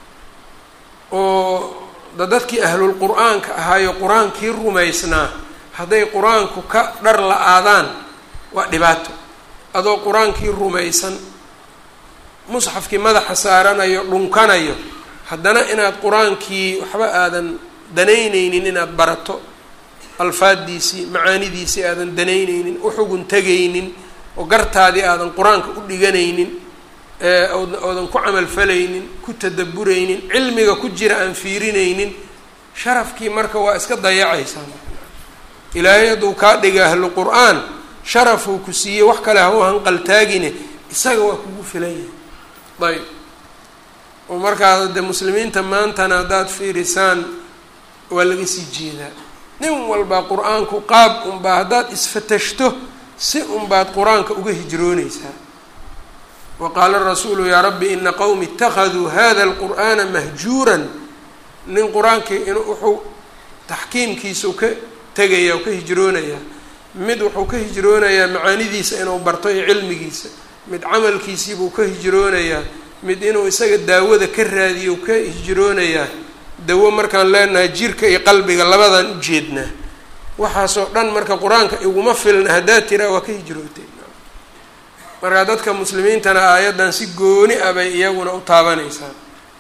oo da dadkii ahlul qur-aanka ahaayo qur-aankii rumaysnaa hadday qur-aanku ka dhar la-aadaan waa dhibaato adoo qur-aankii rumaysan musxafkii madaxa saaranayo dhunkanayo haddana inaad qur-aankii waxba aadan danayneynin inaad barato alfaaddiisii macaanidiisii aadan danayneynin uxugun tegaynin oo gartaadii aadan qur-aanka u dhiganaynin oodan ku camalfalaynin ku tadaburaynin cilmiga ku jira aan fiirinaynin sharafkii marka waa iska dayacaysaa ilaahay hadduu kaa dhiga ahlu qur-aan sharafuu ku siiyey wax kale ha u hanqaltaagine isaga waa kugu filan yahay ayb oo markaas dee muslimiinta maantana haddaad fiirisaan waa laga sii jeedaa nin walbaa qur-aanku qaab unbaa haddaad isfatashto si unbaad qur-aanka uga hijrooneysaa wa qaala rasuulu yaa rabbi ina qowmi itakaduu hada alqur'aana mahjuuran nin qur-aankii in wuxuu taxkiimkiisau ka tegaya oo ka hijroonayaa mid wuxuu ka hijroonayaa macaanidiisa inuu barto iyo cilmigiisa mid camalkiisiibuu ka hijroonayaa mid inuu isaga daawada ka raadiyo ka hijroonayaa dawo markaan leenahay jirka iyo qalbiga labadaan u jeednaa waxaasoo dhan marka qur-aanka iguma filna haddaad tiraa waa ka hijrootay markaa dadka muslimiintana aayaddan si gooni ah bay iyaguna u taabanaysaa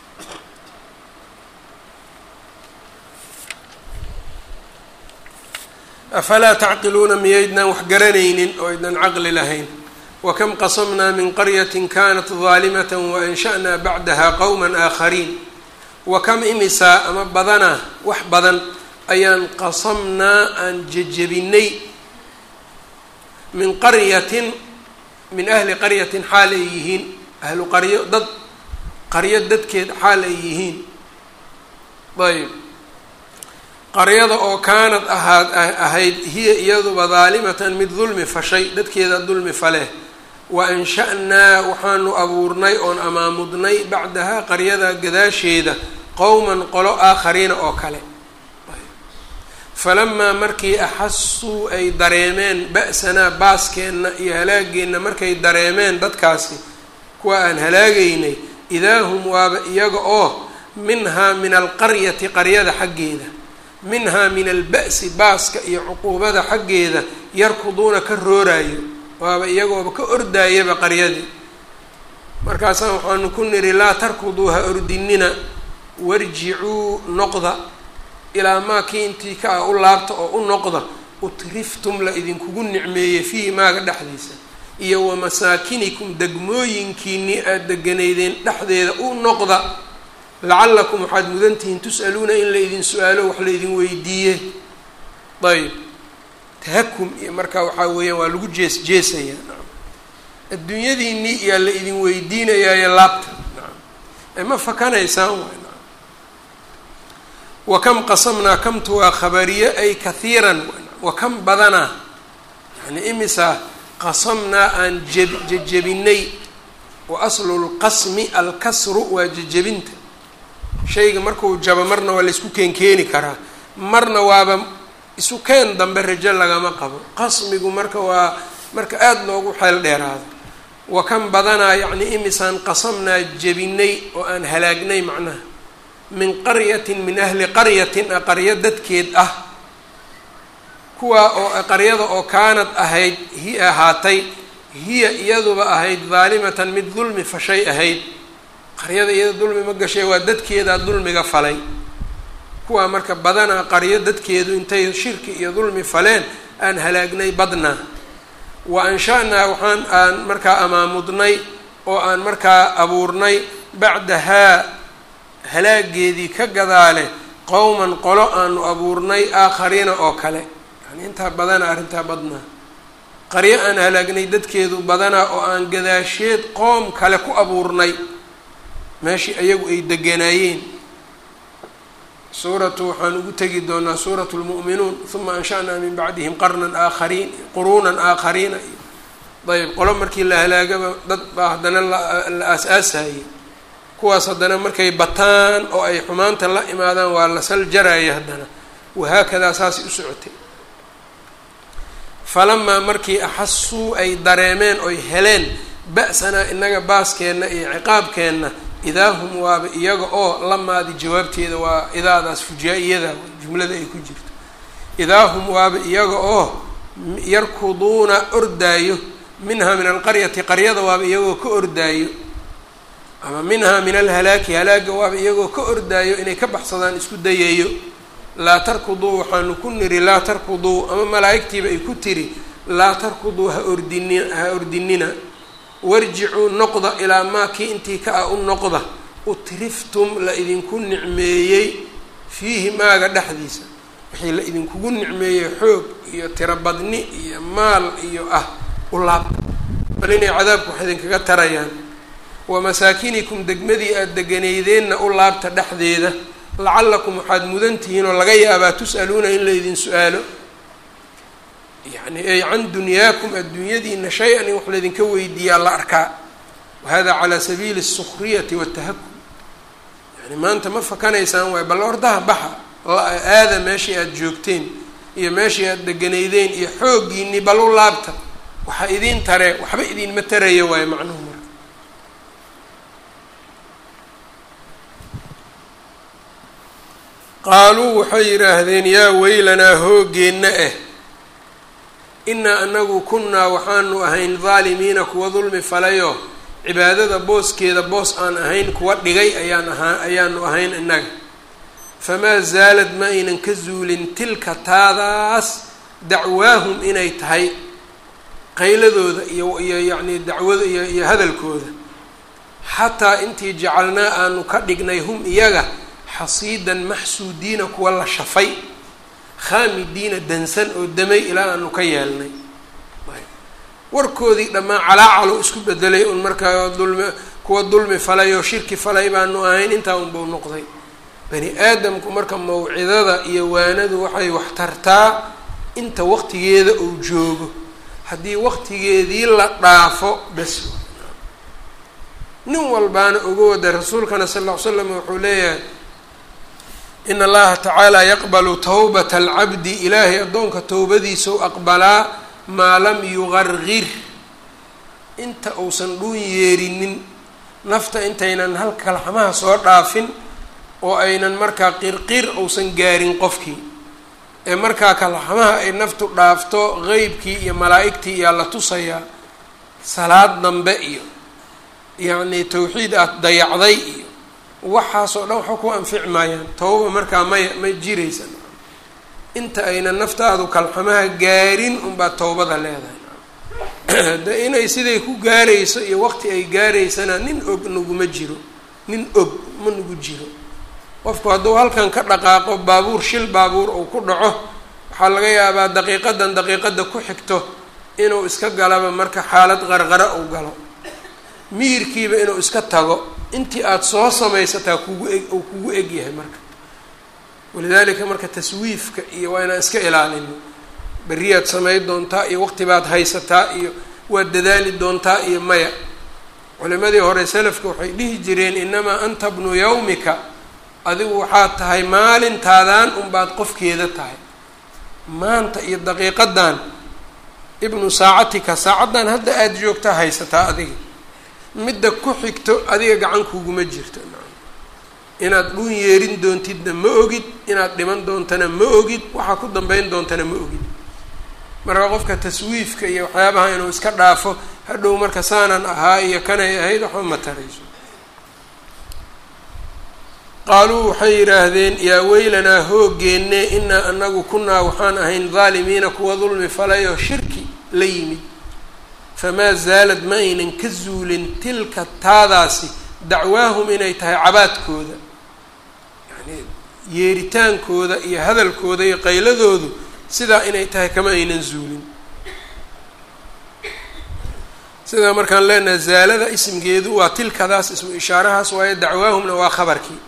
afalaa tacqiluuna miyaydnaan wax garanaynin oo aydnan caqli lahayn wakam qasamnaa min qaryatin kanat daalimata waansha'naa bacdaha qowma aakhariin wakam imisaa ama badanaa wax badan ayaan qasamnaa aan jejebinay min qaryatin min ahli qaryatin xaal ay yihiin ahlu qaryo dad qaryo dadkeed xaal ay yihiin ayb qaryada oo kaanad ahaad ahayd hiya iyaduba daalimatan mid dulmi fashay dadkeeda dulmi faleh wa ansha'naa waxaanu abuurnay oon amaamudnay bacdahaa qaryada gadaasheeda qowman qolo aakhariina oo kale falamaa markii axasuu ay dareemeen ba'sanaa baaskeenna iyo halaageenna markay dareemeen dadkaasi kuwa aan halaagaynay idaa hum waaba iyaga oo minhaa min alqaryati qaryada xaggeeda minhaa min alba'si baaska iyo cuquubada xaggeeda yarkuduuna ka rooraayo waaba iyagooba ka ordaayaba qaryadii markaasaan waxaanu ku nidhi laa tarkuduu ha ordinina warjicuu noqda ilaa maa kii intii ka ah u laabta oo u noqda utriftum la idinkugu nicmeeyey fiihi maaga dhexdiisa iyo wa masaakinikum degmooyinkiinii aada deganaydeen dhexdeeda u noqda lacallakum waxaad mudantihiin tus'aluuna in la idin su-aalo wax la idin weydiiye ayb tahakum iyo markaa waxaa weeyaan waa lagu jees jeesayaa adduunyadiinii iyaa la idin weydiinayaayo laabta ee ma fakanaysaan waay wa kam qasamnaa kamtu waa khabariye ay kahiiran wa kam badanaa yani imisaa qasamnaa aan jeb jejebinay wa aslu lqasmi alkasru waa jejebinta shayga markuu jabo marna waa laysku keenkeeni karaa marna waaba isu keen dambe rajo lagama qabo qasmigu marka waa marka aada loogu xeel dheeraado wa kan badanaa yacni imisaan qasamnaa jebinay oo aan halaagnay macnaha min qaryatin min ahli qaryatin a qaryo dadkeed ah kuwaa oo qaryada oo kaanad ahayd hi ahaatay hiya iyaduba ahayd daalimatan mid dulmi fashay ahayd qaryada iyada dulmi ma gashay waa dadkeedaa dulmiga falay kuwaa marka badanaa qaryo dadkeedu intay shirki iyo dulmi faleen aan halaagnay badnaa wa ansha-naa waxaan aan markaa amaamudnay oo aan markaa abuurnay bacdahaa halaageedii ka gadaale qowman qolo aanu abuurnay aakhariina oo kale yani intaa badanaa arrintaa badnaa qaryo aan halaagnay dadkeedu badanaa oo aan gadaasheed qoom kale ku abuurnay meeshii ayagu ay deganaayeen suuratu waxaan ugu tegi doonaa suuratu lmu'minuun uma ansha'naa min bacdihim qarnan aakhariin quruunan aakhariina ayb qolo markii la halaagaba dad baa haddana la aas-aasayay kuwaas haddana markay bataan oo ay xumaanta la imaadaan waa la sal jaraya haddana wahaakadaa saasay u socotay falamaa markii axasuu ay dareemeen oy heleen ba-sanaa inaga baaskeenna iyo ciqaabkeenna idaa hum waaba iyaga oo lamaadi jawaabteeda waa idaadaas fujaa-iyada jumlada ay ku jirto idaa hum waaba iyaga oo yarkuduuna ordaayo minhaa min alqaryati qaryada waaba iyagoo ka ordaayo ama minhaa min alhalaaki halaaga waaba iyagoo ka ordaayo inay ka baxsadaan isku dayayo laa tarkuduu waxaanu ku niri laa tarkuduu ama malaa'igtiiba ay ku tiri laa tarkuduu ha ordini ha ordinina warjicuu noqda ilaa maa kii intii ka ah u noqda utriftum la idinku nicmeeyey fiihi maaga dhexdiisa wixii la idinkugu nicmeeyey xoog iyo tirobadni iyo maal iyo ah u laabta bal inay cadaabku wax idinkaga tarayaan wa masaakinikum degmadii aada deganaydeenna u laabta dhexdeeda lacallakum waxaad mudan tihiin oo laga yaabaa tus'aluuna in la idin su-aalo yani ay can dunyaakum adduunyadiina shay-an in wax laydinka weydiiyaa la arkaa wahada calaa sabiili الsukriyati watahakum yani maanta ma fakanaysaan waay bal ordaha baxa aada meeshii aada joogteen iyo meeshii aada deganaydeen iyo xooggiinii bal u laabta waxa idiin taree waxba idinma taraya waayo macnuhu marka qaaluu waxay yidhaahdeen yaa weylanaa hoogeenna ah inaa anagu kunnaa waxaanu ahayn daalimiina kuwa dulmi falayo cibaadada booskeeda boos aan ahayn kuwa dhigay ayaan ahaa ayaanu ahayn innaga famaa zaalad ma aynan ka zuulin tilka taadaas dacwaahum inay tahay qayladooda iyo iyo yacni dacwada iyo iyo hadalkooda xataa intii jacalnaa aanu ka dhignay hum iyaga xasiidan maxsuudiina kuwa la shafay khaamidiina dansan oo damay ilaa aanu ka yeelnay warkoodii dhammaan calaacalo isku bedelay un markaa dulmi kuwa dulmi falay oo shirki falay baanu ahayn intaa unbuu noqday bani aadamku marka mawcidada iyo waanadu waxay wax tartaa inta waqtigeeda uu joogo haddii waqtigeedii la dhaafo bes nin walbaana uga wada rasuulkana sal ll ly slam wuxuu leeyahay in allaha tacaala yaqbalu tawbata alcabdi ilaahay addoonka towbadiisau aqbalaa maa lam yuqargir inta uusan dhuun yeerinin nafta intaynan halka laxmaha soo dhaafin oo aynan markaa qirqir uusan gaarin qofkii ee markaa kalaxmaha ay naftu dhaafto qeybkii iyo malaa'igtii iyaa la tusayaa salaad dambe iyo yacni tawxiid aada dayacday iyo waxaasoo dhan waxba ku anfici maayaan tawba markaa maya ma jiraysa inta ayna naftaadu kalxamaha gaarin unbaa tawbada leedahay de inay siday ku gaarayso iyo waqti ay gaaraysana nin og naguma jiro nin og ma nagu jiro qofku hadduu halkan ka dhaqaaqo baabuur shil baabuur uu ku dhaco waxaa laga yaabaa daqiiqadan daqiiqada ku xigto inuu iska galaba marka xaalad qarqara uu galo miyirkiiba inuu iska tago intii aada soo samaysataa kugu eg uu kugu egyahay marka walidaalika marka taswiifka iyo waa inaan iska ilaalino berriyaad samay doontaa iyo waqti baad haysataa iyo waad dadaali doontaa iyo maya culimadii hore salafka waxay dhihi jireen inamaa anta bnu yawmika adigu waxaad tahay maalintaadan unbaad qofkeeda tahay maanta iyo daqiiqadan ibnu saacatika saacaddan hadda aada joogtaa haysataa adiga midda ku xigto adiga gacan kuguma jirto inaad dhuun yeerin doontidna ma ogid inaad dhiman doontana ma ogid waxaa ku dambeyn doontana ma ogid marka qofka taswiifka iyo waxyaabaha inuu iska dhaafo hadhow marka saanan ahaa iyo kanay ahayd waxba ma tarayso qaaluu waxay yidhaahdeen yaa weylanaa hoogeenne inaa anagu kunaa waxaan ahayn daalimiina kuwa dulmi falayoo shirki la yimid famaa zaalad ma aynan ka zuulin tilka taadaasi dacwaahum inay tahay cabaadkooda yani yeeritaankooda iyo hadalkooda iyo qayladoodu sidaa inay tahay kama aynan zuulin sidaa markaan leenahay zaalada ismgeedu waa tilkadaas ismu ishaarahaas waayo dacwaahumna waa khabarkii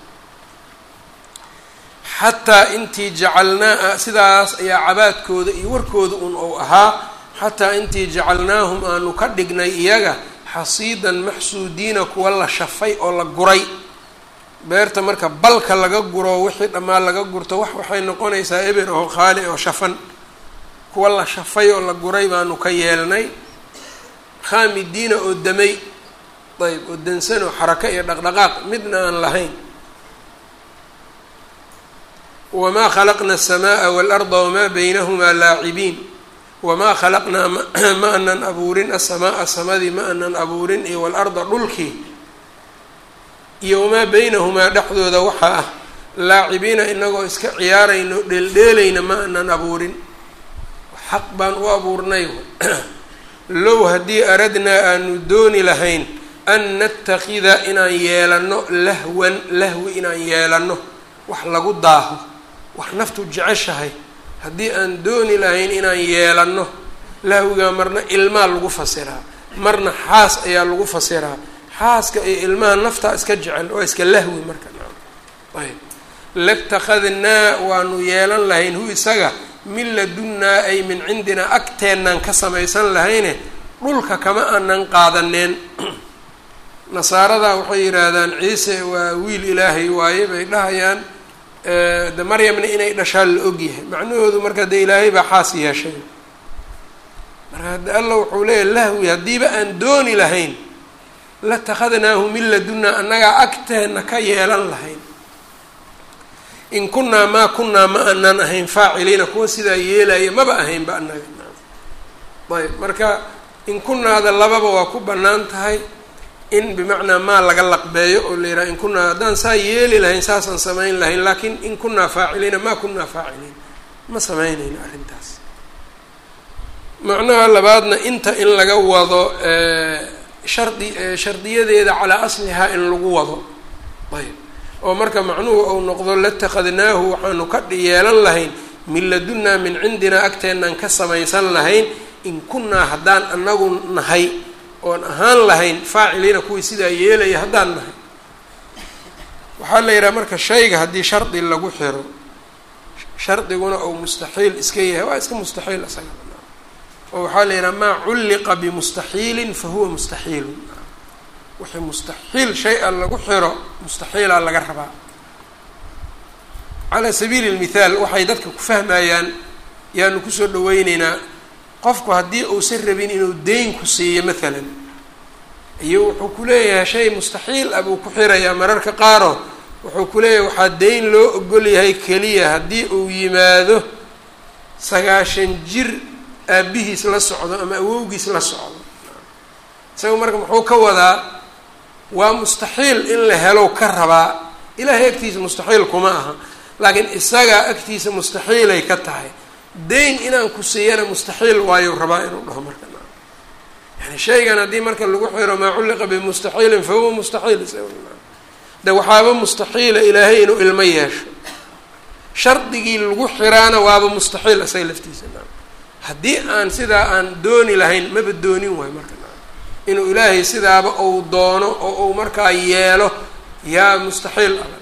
xataa intii jacalnaa sidaas ayaa cabaadkooda iyo warkooda un ou ahaa xataa intii jacalnaahum aanu ka dhignay iyaga xasiidan maxsuudiina kuwa la shafay oo la guray beerta marka balka laga guro wixii dhammaan laga gurto wax waxay noqonaysaa eber oo khaali oo shafan kuwa la shafay oo la guray baanu ka yeelnay khaamidiina oo damay ayb oo dansan oo xarako iyo dhaqdhaqaaq midna aan lahayn wamaa khalaqna aلsamaaa waalarda wamaa baynahumaa laacibiin wamaa khalaqnaa ma anan abuurin asamaaa samadii ma anan abuurin iyo waalarda dhulkii iyo wamaa baynahumaa dhexdooda waxaa ah laacibiina inagoo iska ciyaarayno dheeldheelayna ma anan abuurin xaq baan u abuurnay low haddii aradnaa aanu dooni lahayn an natakida inaan yeelano lahwan lahwi inaan yeelano wax lagu daaho wax naftu jeceshahay haddii aan dooni lahayn inaan yeelano lahwigaa marna ilmaa lagu fasiraa marna xaas ayaa lagu fasiraa xaaska iyo ilmaha naftaa iska jecel waa iska lahwi marka ayb latakhadnaa waanu yeelan lahayn hu isaga min ladunnaa ay min cindinaa agteennaan ka samaysan lahayne dhulka kama aanan qaadaneen nasaarada waxay yidhaahdaan ciise waa wiil ilaahay waaye bay dhahayaan de maryamna inay dhashaan la ogyahay macnahoodu marka de ilaahay baa xaas yeeshay marka hadde alla wuxuu leeyahy lahwi haddiiba aan dooni lahayn latakhadnaahu min ladunnaa annagaa agteenna ka yeelan lahayn in kunaa maa kunaa ma aanan ahayn faaciliina kuwa sidaa yeelaya maba ahaynba annaga ayb marka in kunaada lababa waa ku bannaan tahay in bimacnaa maa laga laqbeeyo oo la yidhaha in kunaa haddaan saa yeeli lahayn saasaan samayn lahayn laakiin in kunaa faaciliina maa kunaa faaciliin ma samaynayno arrintaas macnaha labaadna inta in laga wado shardi shardiyadeeda calaa aslihaa in lagu wado ayb oo marka macnuhu ou noqdo latakhadnaahu waxaanu ka yeelan lahayn min ladunnaa min cindinaa agteenaan ka samaysan lahayn in kunnaa haddaan anagu nahay oon ahaan lahayn faaciliina kuwii sidaa yeelaya haddaan nahay waxaa la yidhaha marka shayga haddii shardi lagu xiro shardiguna ou mustaxiil iska yahay waa iska mustaxiil isaga oo waxaa la yidhaha maa culliqa bimustaxiilin fa huwa mustaxiilun wixii mustaxiil shay-a lagu xiro mustaxiilaa laga rabaa calaa sabiili lmithaal waxay dadka ku fahmayaan yaanu kusoo dhaweyneynaa qofku haddii uusan rabin inuu deyn ku siiyo maalan iyo wuxuu ku leeyahay shay mustaxiil ah buu ku xirayaa mararka qaaro wuxuu ku leeyahay waxaa deyn loo ogol yahay keliya haddii uu yimaado sagaashan jir aabihiis la socdo ama awowgiis la socdo isaga marka muxuu ka wadaa waa mustaxiil in la helo ka rabaa ilaahay agtiisa mustaxiil kuma aha laakiin isagaa agtiisa mustaxiilay ka tahay dayn inaan ku siiyana mustaxiil waayo rabaa inuu dhaho marka yani shaygan haddii marka lagu xiro maa culliqa bimustaxiilin fa huwa mustaxiil de waxaaba mustaxiila ilaahay inuu ilmo yeesho shardigii lagu xiraana waaba mustaxiil isaga laftiisa haddii aan sidaa aan dooni lahayn maba doonin waayo marka inuu ilaahay sidaaba ou doono oo uu markaa yeelo yaa mustaxiil ah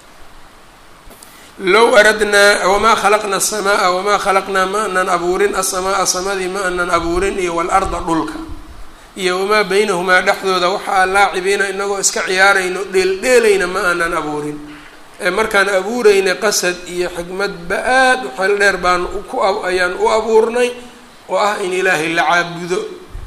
low aradnaa wamaa khalaqna aلsamaaa wamaa khalaqnaa ma anan abuurin aلsamaaa samadii ma anan abuurin iyo waاlarda dhulka iyo wamaa baynahumaa dhexdooda waxaa laacibiina inagoo iska ciyaarayno dheeldheelayna ma aanan abuurin ee markaan abuuraynay qasad iyo xikmadba aad u xeel dheer baan ku ayaan u abuurnay oo ah in ilaahay la caabudo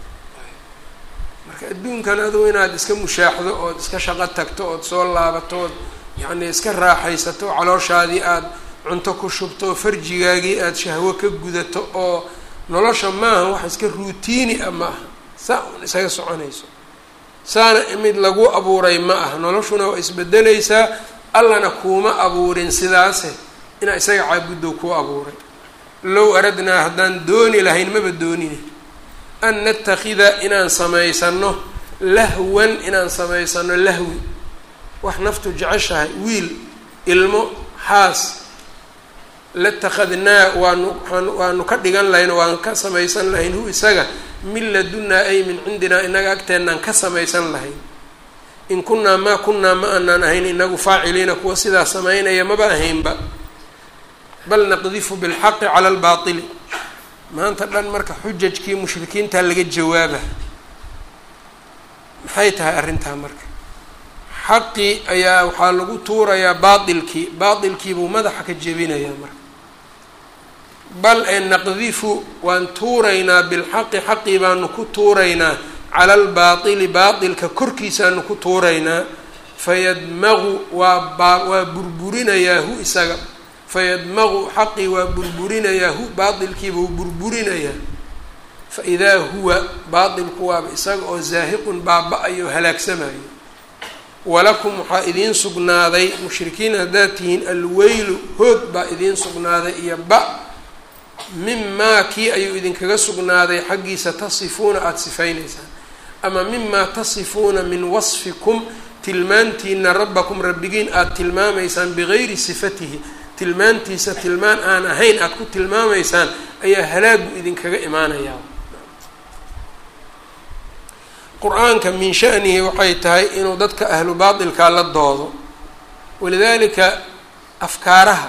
marka adduunkan adugu inaad iska mushaaxdo ood iska shaqo tagto ood soo laabato ood yacni iska raaxaysato calooshaadii aada cunto ku shubto oo farjigaagii aada shahwo ka gudato oo nolosha maaha wax iska ruutiini ah ma aha saa un isaga soconayso saana mid lagu abuuray ma ah noloshuna waa isbedelaysaa allana kuuma abuurin sidaase inaa isaga caabuddow kuu abuuray low aradnaa haddaan dooni lahayn maba doonine an natakida inaan samaysano lahwan inaan samaysano lahwi wax naftu jeceshahay wiil ilmo xaas latakhadnaa waanu waanu ka dhigan lahayn waan ka samaysan lahayn hu isaga min ladunaa ay min cindinaa inaga agteenaan ka samaysan lahayn in kunaa maa kunaa ma aanaan ahayn inagu faaciliina kuwa sidaa samaynaya maba ahaynba bal naqdifu bilxaqi cala albaatili maanta dhan marka xujajkii mushrikiintaa laga jawaaba maxay tahay arrintaa marka xaqii ayaa waxaa lagu tuurayaa baailkii baailkiibuu madaxa ka jebinayaa marka bal ee naqdifu waan tuuraynaa bilxaqi xaqii baanu ku tuuraynaa cala albaatili baatilka korkiisaanu ku tuuraynaa fayadmaqu waa baa waa burburinayaa hu isaga fayadmaqu xaqii waa burburinayaa hu baatilkiibuu burburinayaa fa idaa huwa baatilku waaba isaga oo zaahiqun baaba-ayo halaagsamayo walakum waxaa idiin sugnaaday mushrikiin haddaad tihiin alweylu hoog baa idiin sugnaaday iyo ba mimaa kii ayuu idinkaga sugnaaday xaggiisa tasifuuna aada sifaynaysaan ama mimaa tasifuuna min wasfikum tilmaantiina rabbakum rabbigiin aada tilmaamaysaan bigayri sifatihi tilmaantiisa tilmaan aan ahayn aada ku tilmaamaysaan ayaa halaagu idinkaga imaanayaa qur-aanka min shanihi waxay tahay inuu dadka ahlu baatilkaa la doodo walidaalika afkaaraha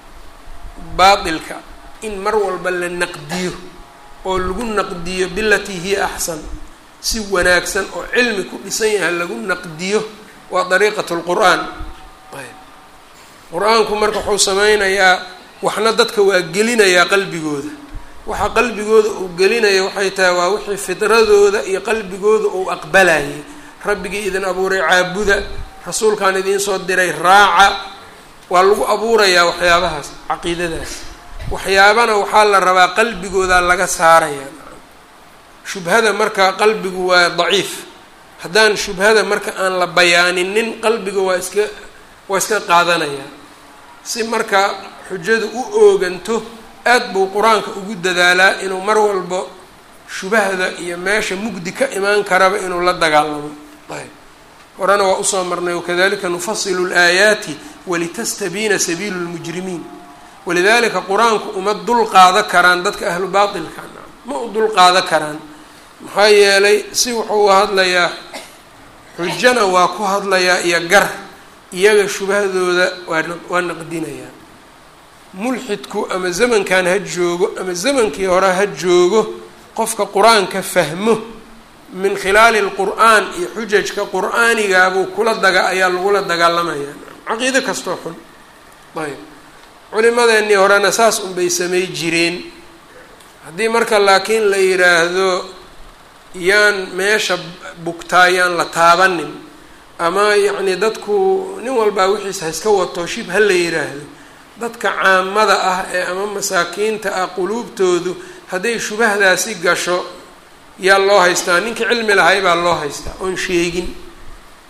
baatilka in mar walba la naqdiyo oo lagu naqdiyo bilatii hiya axsan si wanaagsan oo cilmi ku dhisan yahay lagu naqdiyo waa dariiqat lqur-aan ayb qur-aanku marka wuxuu sameynayaa waxna dadka waa gelinayaa qalbigooda waxa qalbigooda uu gelinaya waxay tahay waa wixii fidradooda iyo qalbigooda uu aqbalayay rabbigii idin abuuray caabuda rasuulkaan idiin soo diray raaca waa lagu abuurayaa waxyaabahaas caqiidadaas waxyaabana waxaa la rabaa qalbigooda laga saaraya shubhada marka qalbigu waa daciif haddaan shubhada marka aan la bayaaninin qalbiga waa iska waa iska qaadanaya si marka xujadu u ooganto aad buu qur-aanka ugu dadaalaa inuu mar walbo shubahda iyo meesha mugdi ka imaan karaba inuu la dagaalamo ayb horena waa usoo marnay wakadalika nufasilu laayaati walitastabiina sabiilu lmujrimiin walidalika qur-aanku uma dul qaada karaan dadka ahlu baatilka ma u dul qaada karaan maxaa yeelay si wuxuu u hadlayaa xujana waa ku hadlayaa iyo gar iyaga shubahadooda waa waa naqdinayaa mulxidku ama zamankan ha joogo ama zamankii hore ha joogo qofka qur-aanka fahmo min khilaali lqur'aan iyo xujajka qur-aanigaabuu kula daga ayaa lagula dagaalamayaa caqiido kastoo xun ayb culimadeennii horena saas unbay samay jireen haddii marka laakiin la yidhaahdo yaan meesha bugtaa yaan la taabanin ama yacni dadku nin walbaa wixiisa ha iska wato shib ha la yidhaahdo dadka caamada ah ee ama masaakiinta ah quluubtoodu hadday shubahdaasi gasho yaa loo haystaa ninkii cilmi lahay baa loo haystaa oon sheegin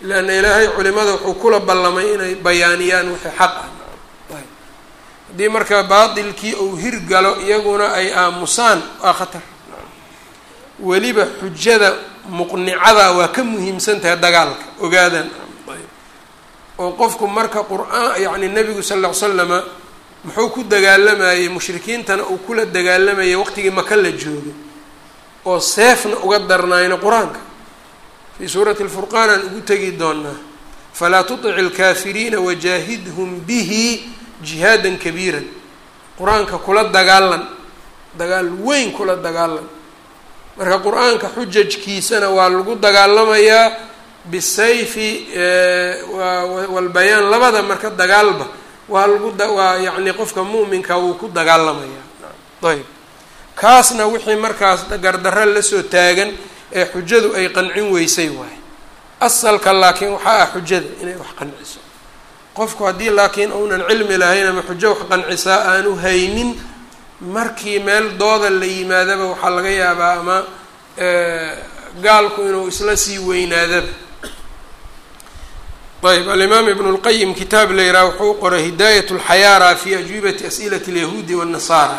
leanna ilaahay culimada wuxuu kula ballamay inay bayaaniyaan wixii xaq ah haddii marka baatilkii uu hirgalo iyaguna ay aamusaan waa khatar weliba xujada muqnicada waa ka muhiimsan tahay dagaalka ogaadan oo qofku marka qur-aan yacni nebigu sal ll ly slama muxuu ku dagaalamayey mushrikiintana uu kula dagaalamayay waqtigii maka la joogay oo seefna uga darnaayna qur-aanka fii suurati lfurqaan aan ugu tegi doonaa falaa tutic ilkaafiriina wajaahidhum bihi jihaadan kabiiran qur-aanka kula dagaalan dagaal weyn kula dagaalan marka qur-aanka xujajkiisana waa lagu dagaalamayaa bisayfi walbayaan labada marka dagaalba waa lagu waa yacni qofka mu'minka wuu ku dagaalamayaa ayb kaasna wixii markaas gardarra lasoo taagan ee xujadu ay qancin weysay waay asalka laakiin waxaa ah xujada inay wax qanciso qofku haddii laakiin uunan cilmi lahayn ama xujo wax qancisaa aanu haynin markii meel dooda la yimaadaba waxaa laga yaabaa ama gaalku inuu isla sii weynaadaba ayb alimaam ibn اlqayim kitaab la yiraha wuxuu qoray hidaayat اlxayaara fi ajwibati as'ilat اlyahuudi wالnasaara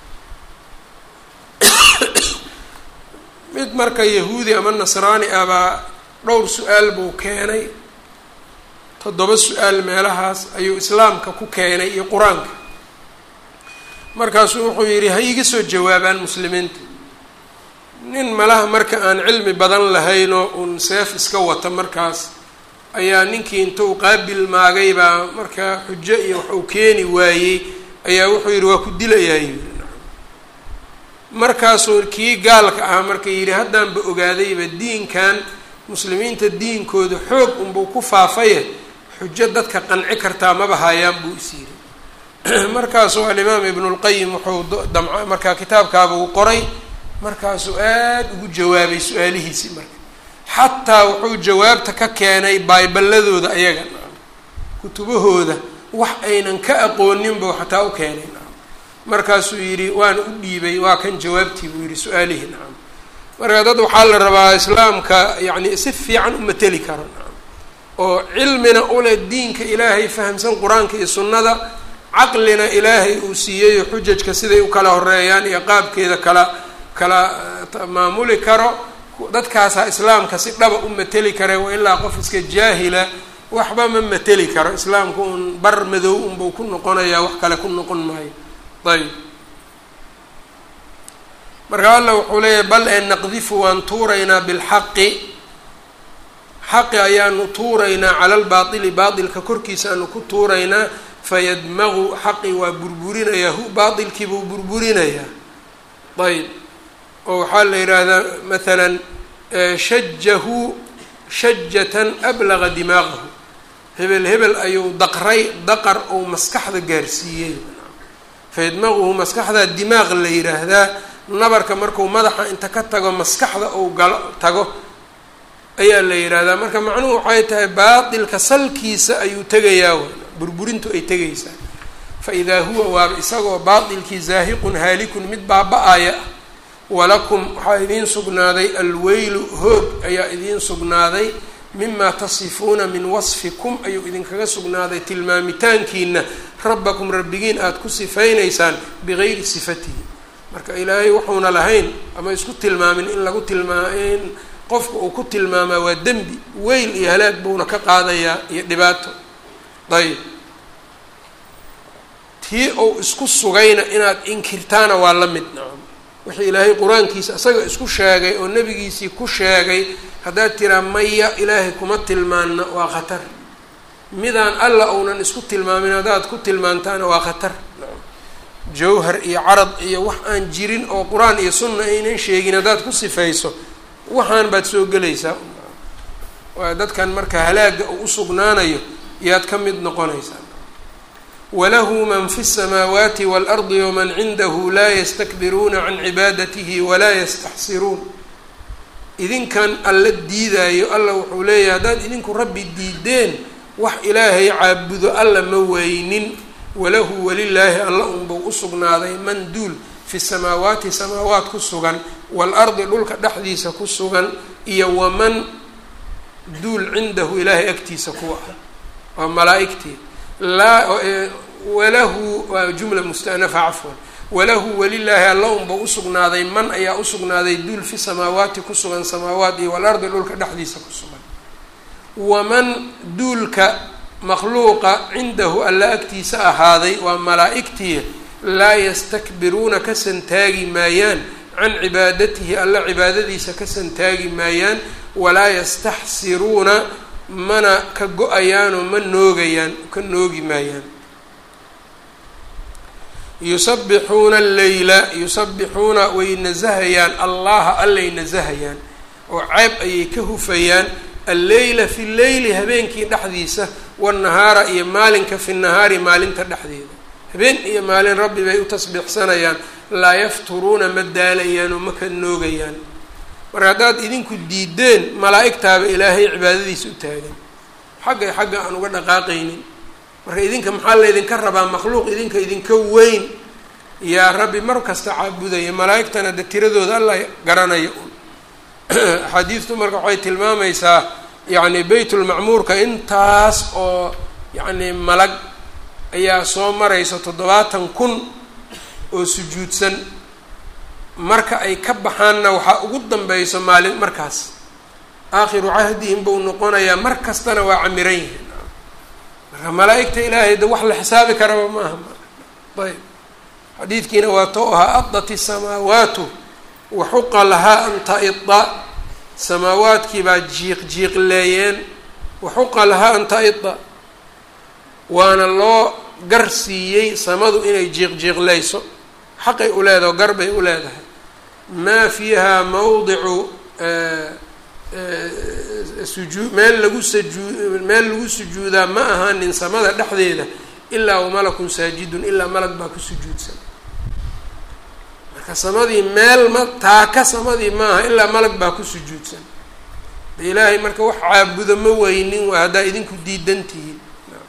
mid marka yahuudi ama nasraani ah baa dhowr su-aal buu keenay toddoba su-aal meelahaas ayuu islaamka ku keenay iyo qur-aanka markaasuu wuxuu yidhi ha iga soo jawaabaan muslimiinta nin malaha marka aan cilmi badan lahaynoo uun seef iska wata markaas ayaa ninkii intuu qaabil maagay baa marka xujo iyo wax uu keeni waayey ayaa wuxuu yidhi waa ku dilayaa yidhi markaasuu kii gaalka ahaa marka yidhi haddaanba ogaadayba diinkan muslimiinta diinkooda xoog unbuu ku faafaye xujo dadka qanci kartaa maba hayaan buu is yidhi markaasuu alimaam ibnulqayim wuxuu damca markaa kitaabkaaba uu qoray markaasuu aada ugu jawaabay su-aalihiisii marka xataa wuxuu jawaabta ka keenay bayballadooda ayaga kutubahooda wax aynan ka aqooninbuu xataa u keenay markaasuu yidhi waana u dhiibay waa kan jawaabtii buu yidhi su-aalihii nacam marka dad waxaa la rabaa islaamka yacni si fiican u mateli karo nacam oo cilmina ule diinka ilaahay fahamsan qur-aanka iyo sunnada caqlina ilaahay uu siiyeyo xujajka siday u kala horeeyaan iyo qaabkeeda kala kala maamuli karo dadkaasaa islaamka si dhaba u mateli kare wa ilaa qof iska jaahila waxba ma mateli karo islaamka uun bar madow unbuu ku noqonayaa wax kale ku noqon maayo ayb marka alla wuxuu leeyahay bal ee naqdifu waan tuuraynaa bilxaqi xaqi ayaanu tuuraynaa cala lbaatili baatilka korkiisa aanu ku tuuraynaa fayadmagu xaqi waa burburinayaa hu baatilkii buu burburinayaa ayb oo waxaa la yidhaahdaa maalan shajahu shajatan ablaga dimaaqahu hebel hebel ayuu daqray daqar ou maskaxda gaarsiiyey fayadmaguhu maskaxdaa dimaaq la yidhaahdaa nabarka marku madaxa inta ka tago maskaxda ou galo tago ayaa la yidhaahdaa marka macnuhu waxay tahay baatilka salkiisa ayuu tegayaa burburintu ay tegaysaa fa idaa huwa waaba isagoo baatilkii zaahiqun haalikun mid baaba-aya ah walakum waxaa idiin sugnaaday alweylu hoog ayaa idiin sugnaaday mimaa tasifuuna min wasfikum ayuu idinkaga sugnaaday tilmaamitaankiina rabbakum rabbigiin aada ku sifaynaysaan bigayri sifatihi marka ilaahay wuxuuna lahayn ama isku tilmaamin in lagu tilmaa in qofka uu ku tilmaamaa waa dembi weyl iyo halaag buuna ka qaadayaa iyo dhibaato ayb tii uu isku sugayna inaad inkirtaana waa la mid nacam wixii ilaahay qur-aankiisa isaga isku sheegay oo nebigiisii ku sheegay haddaad tiraa maya ilaahay kuma tilmaanna waa khatar midaan alla uunan isku tilmaamin haddaad ku tilmaantaana waa khatar jawhar iyo carad iyo wax aan jirin oo qur-aan iyo sunna aynan sheegin haddaad ku sifayso waxaan baad soo gelaysaa waa dadkan marka halaaga uu usugnaanayo yaad ka mid noqonaysaa walahu man fi الsamaawaati wاlardi waman cindahu laa ystakbiruuna can cibaadatihi walaa yastaxsiruun idinkan alla diidaayo alla wuxuu leeyahay haddaad idinku rabbi diideen wax ilaahay caabudo alla ma weynin walahu walilaahi alla unbuu usugnaaday man duul fi samaawaati samaawaat ku sugan waalardi dhulka dhexdiisa ku sugan iyo waman duul cindahu ilaahay agtiisa kuwa ah waa malaa-igtii laa walahu waa jumla mustanafa cafwan walahu welilaahi alla unba usugnaaday man ayaa usugnaaday duul fi samaawaati ku sugan samaawaat iyo walardi dhulka dhexdiisa ku sugan waman duulka makhluuqa cindahu alla agtiisa ahaaday waa malaa-igtii laa yastakbiruuna ka santaagi maayaan can cibaadatihi alla cibaadadiisa ka santaagi maayaan walaa yastaxsiruuna mana ka go-ayaanoo ma noogayaan ka noogi maayaan yusabbixuuna alleyla yusabbixuuna way nasahayaan allaha allay nasahayaan oo ceeb ayay ka hufayaan alleyla fi leyli habeenkii dhexdiisa wanahaara iyo maalinka fi nahaari maalinta dhexdeeda habeen iyo maalin rabbi bay u tasbiixsanayaan laa yafturuuna ma daalayaan oo ma ka noogayaan marka haddaad idinku diideen malaa-igtaaba ilaahay cibaadadiisa u taagan xaggay xagga aan uga dhaqaaqaynin marka idinka maxaa laydinka rabaa makhluuq idinka idinka weyn yaa rabbi mar kasta caabudaya malaa-igtana de tiradooda alla garanaya un axaadiistu marka waxay tilmaamaysaa yacni beytulmacmuurka intaas oo yacni malag ayaa soo maraysa toddobaatan kun oo sujuudsan marka ay ka baxaanna waxaa ugu danbeyso maalin markaas aakhiru cahdihim buu noqonayaa mar kastana waa camiran yihiin marka malaa-igta ilaahay de wax la xisaabi karaba maaha ayb xadiidkiina waa to ahaa adat isamaawaatu waxuqa lahaa an taida samaawaadkii baa jiiq jiiqleeyeen waxuqa lahaa an taida waana loo gar siiyey samadu inay jiiq jiiqleyso xaqay u leedahay o gar bay u leedahay maa fiiha mawdicu sujuu meel lagu sajuu meel lagu sujuudaa ma ahaanin samada dhexdeeda ilaa wamalakun saajidun ilaa malag baa ku sujuudsan marka samadii meel ma taaka samadii maaha ilaa malag baa ku sujuudsan de ilaahay marka wax caabudo ma weynin waa haddaa idinku diidan tihiin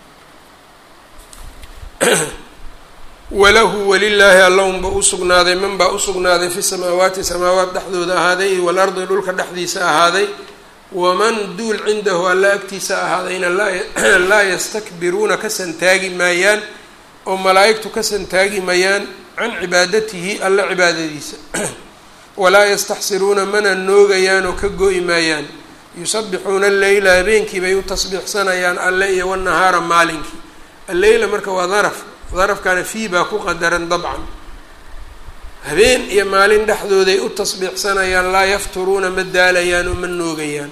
walahu walilaahi allaunba usugnaaday man baa usugnaaday fi samaawaati samaawaat dhexdooda ahaaday iyo walardi dhulka dhexdiisa ahaaday waman duul cindahu alla agtiisa ahaadayna laa yastakbiruuna ka santaagi maayaan oo malaa-igtu ka santaagi maayaan can cibaadatihi alla cibaadadiisa walaa yastaxsiruuna mana noogayaan oo ka go-i maayaan yusabbixuuna alleyla habeenkii bay u tasbiixsanayaan alle iyo wanahaara maalinkii alleyla marka waa daraf darafkana fii baa ku qadaran dabcan habeen iyo maalin dhexdooday u tasbiixsanayaan laa yafturuuna ma daalayaan oo ma noogayaan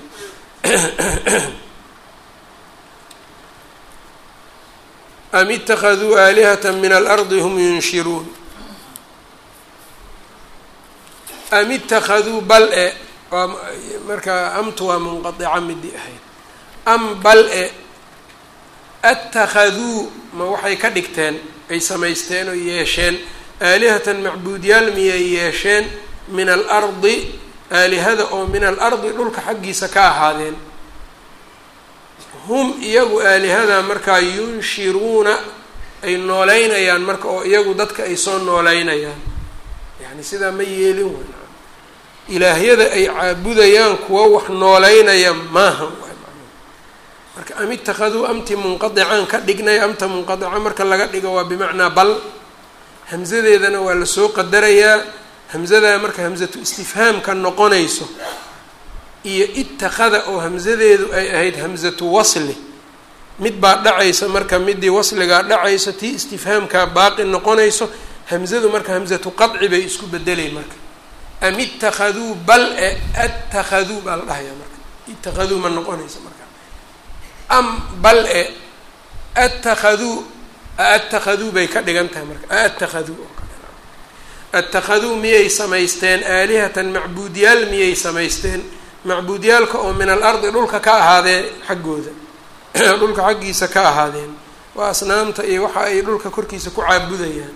am itakaduu aalihata min alardi hum yunshiruun am itakaduu bal e waa marka amtu waa munqadica midii ahayd am bal e atakaduu ma waxay ka dhigteen ay samaysteen oo yeesheen aalihatan macbuudyaal miyay yeesheen min alardi aalihada oo min alardi dhulka xaggiisa ka ahaadeen hum iyagu aalihada markaa yunshiruuna ay nooleynayaan marka oo iyagu dadka ay soo nooleynayaan yacni sidaa ma yeelin wan ilaahyada ay caabudayaan kuwa wax nooleynaya maaha marka am itakaduu amti munqadicaan ka dhignay amta munqadica marka laga dhigo waa bimacnaa bal hamsadeedana waa lasoo qadarayaa hamsadaa marka hamsatu istifhaamka noqonayso iyo itakada oo hamsadeedu ay ahayd hamsatu wasli mid baa dhacaysa marka midii wasligaa dhacayso tii istifhaamkaa baaqi noqonayso hamsadu marka hamsatu qadci bay isku bedelay marka am itakaduu bal e atakaduu baa la dhahayaa marka itakaduu ma noqonaysa marka am bal e atakaduu atakaduu bay ka dhigan tahay marka atakaduu oo kale atakaduu miyay samaysteen aalihatan macbuudyaal miyay samaysteen macbuudyaalka oo min alardi dhulka ka ahaadeen xaggooda dhulka xaggiisa ka ahaadeen waa asnaamta iyo waxa ay dhulka korkiisa ku caabudayaan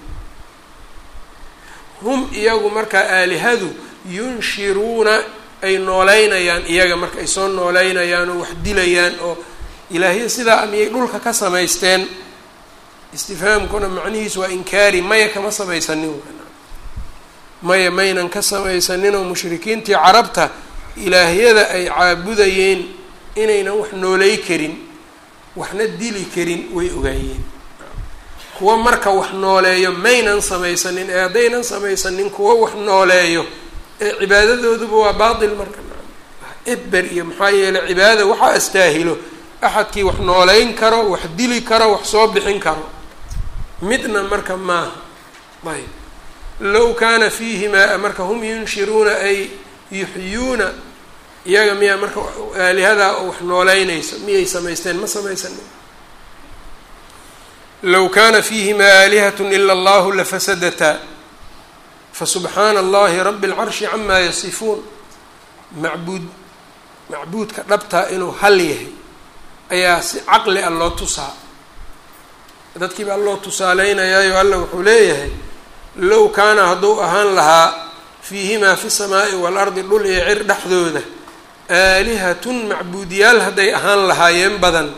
hum iyagu markaa aalihadu yunshiruuna ay nooleynayaan iyaga marka ay soo nooleynayaan oo wax dilayaan oo ilaahya sidaa miyay dhulka ka samaysteen istifhaamkuna macnihiisu waa inkaari maya kama samaysanin maya maynan ka samaysanin oo mushrikiintii carabta ilaahyada ay caabudayeen inaynan wax nooley karin waxna dili karin way ogaayeen kuwa marka wax nooleeyo maynan samaysanin ee haddaynan samaysanin kuwa wax nooleeyo ee cibaadadooduba waa baatil marka eber iyo maxaa yeeley cibaadada waxaa astaahilo axadkii wax nooleyn karo wax dili karo wax soo bixin karo midna marka maaha ayb low kaana fiihimaa marka hum yunshiruuna ay yuxyuuna iyaga miyaa marka aalihadaa wax nooleynayso miyay samaysteen ma samaysanin low kaana fiihimaa aalihat ila allahu lafasadataa fasubxaana allahi rabi اlcarshi camaa yasifuun macbuud macbuudka dhabtaa inuu hal yahay ayaa si caqli a loo tusaa dadkii baa loo tusaaleynayaayoo alla wuxuu leeyahay low kaana hadduu ahaan lahaa fiihimaa fi samaa'i waalardi dhul iyo cir dhexdooda aalihatun macbuudyaal hadday ahaan lahaayeen badan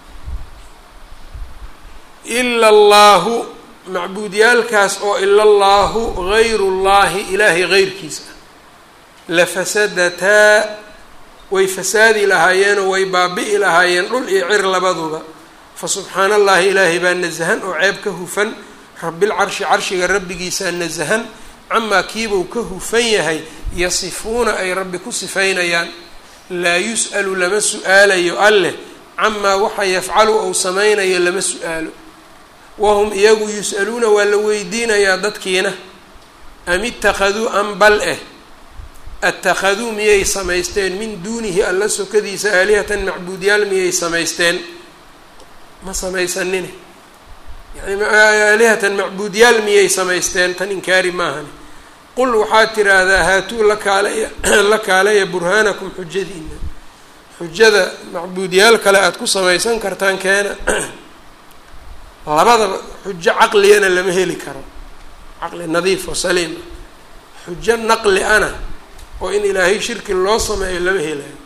ila allaahu macbuudyaalkaas oo ila allaahu gayru llaahi ilaahay geyrkiisa ah lafasadataa way fasaadi lahaayeenoo way baabi'i lahaayeen dhul iyo cir labaduba fa subxaana allahi ilaahay baa nasahan oo ceeb ka hufan rabilcarshi carshiga rabbigiisaa nasahan camaa kiibuu ka hufan yahay yasifuuna ay rabbi ku sifaynayaan laa yus'alu lama su-aalayo alleh camaa waxa yafcalu ou samaynayo lama su-aalo wahum iyagu yus'aluuna waa la weydiinayaa dadkiina am ittakhaduu am bal eh attakhaduu miyay samaysteen min duunihi alla sokadiisa aalihatan macbuudyaal miyay samaysteen ma samaysanine yani aalihatan macbuudyaal miyay samaysteen tan inkaari maahani qul waxaad tiraahdaa haatuu la kaalaya la kaalaya burhaanakum xujadiina xujada macbuudyaal kale aada ku samaysan kartaan keena labadaba xujo caqligana lama heli karo caqli nadiif oo saliima xujo naqli ana oo in ilaahay shirki loo sameeyo lama helayo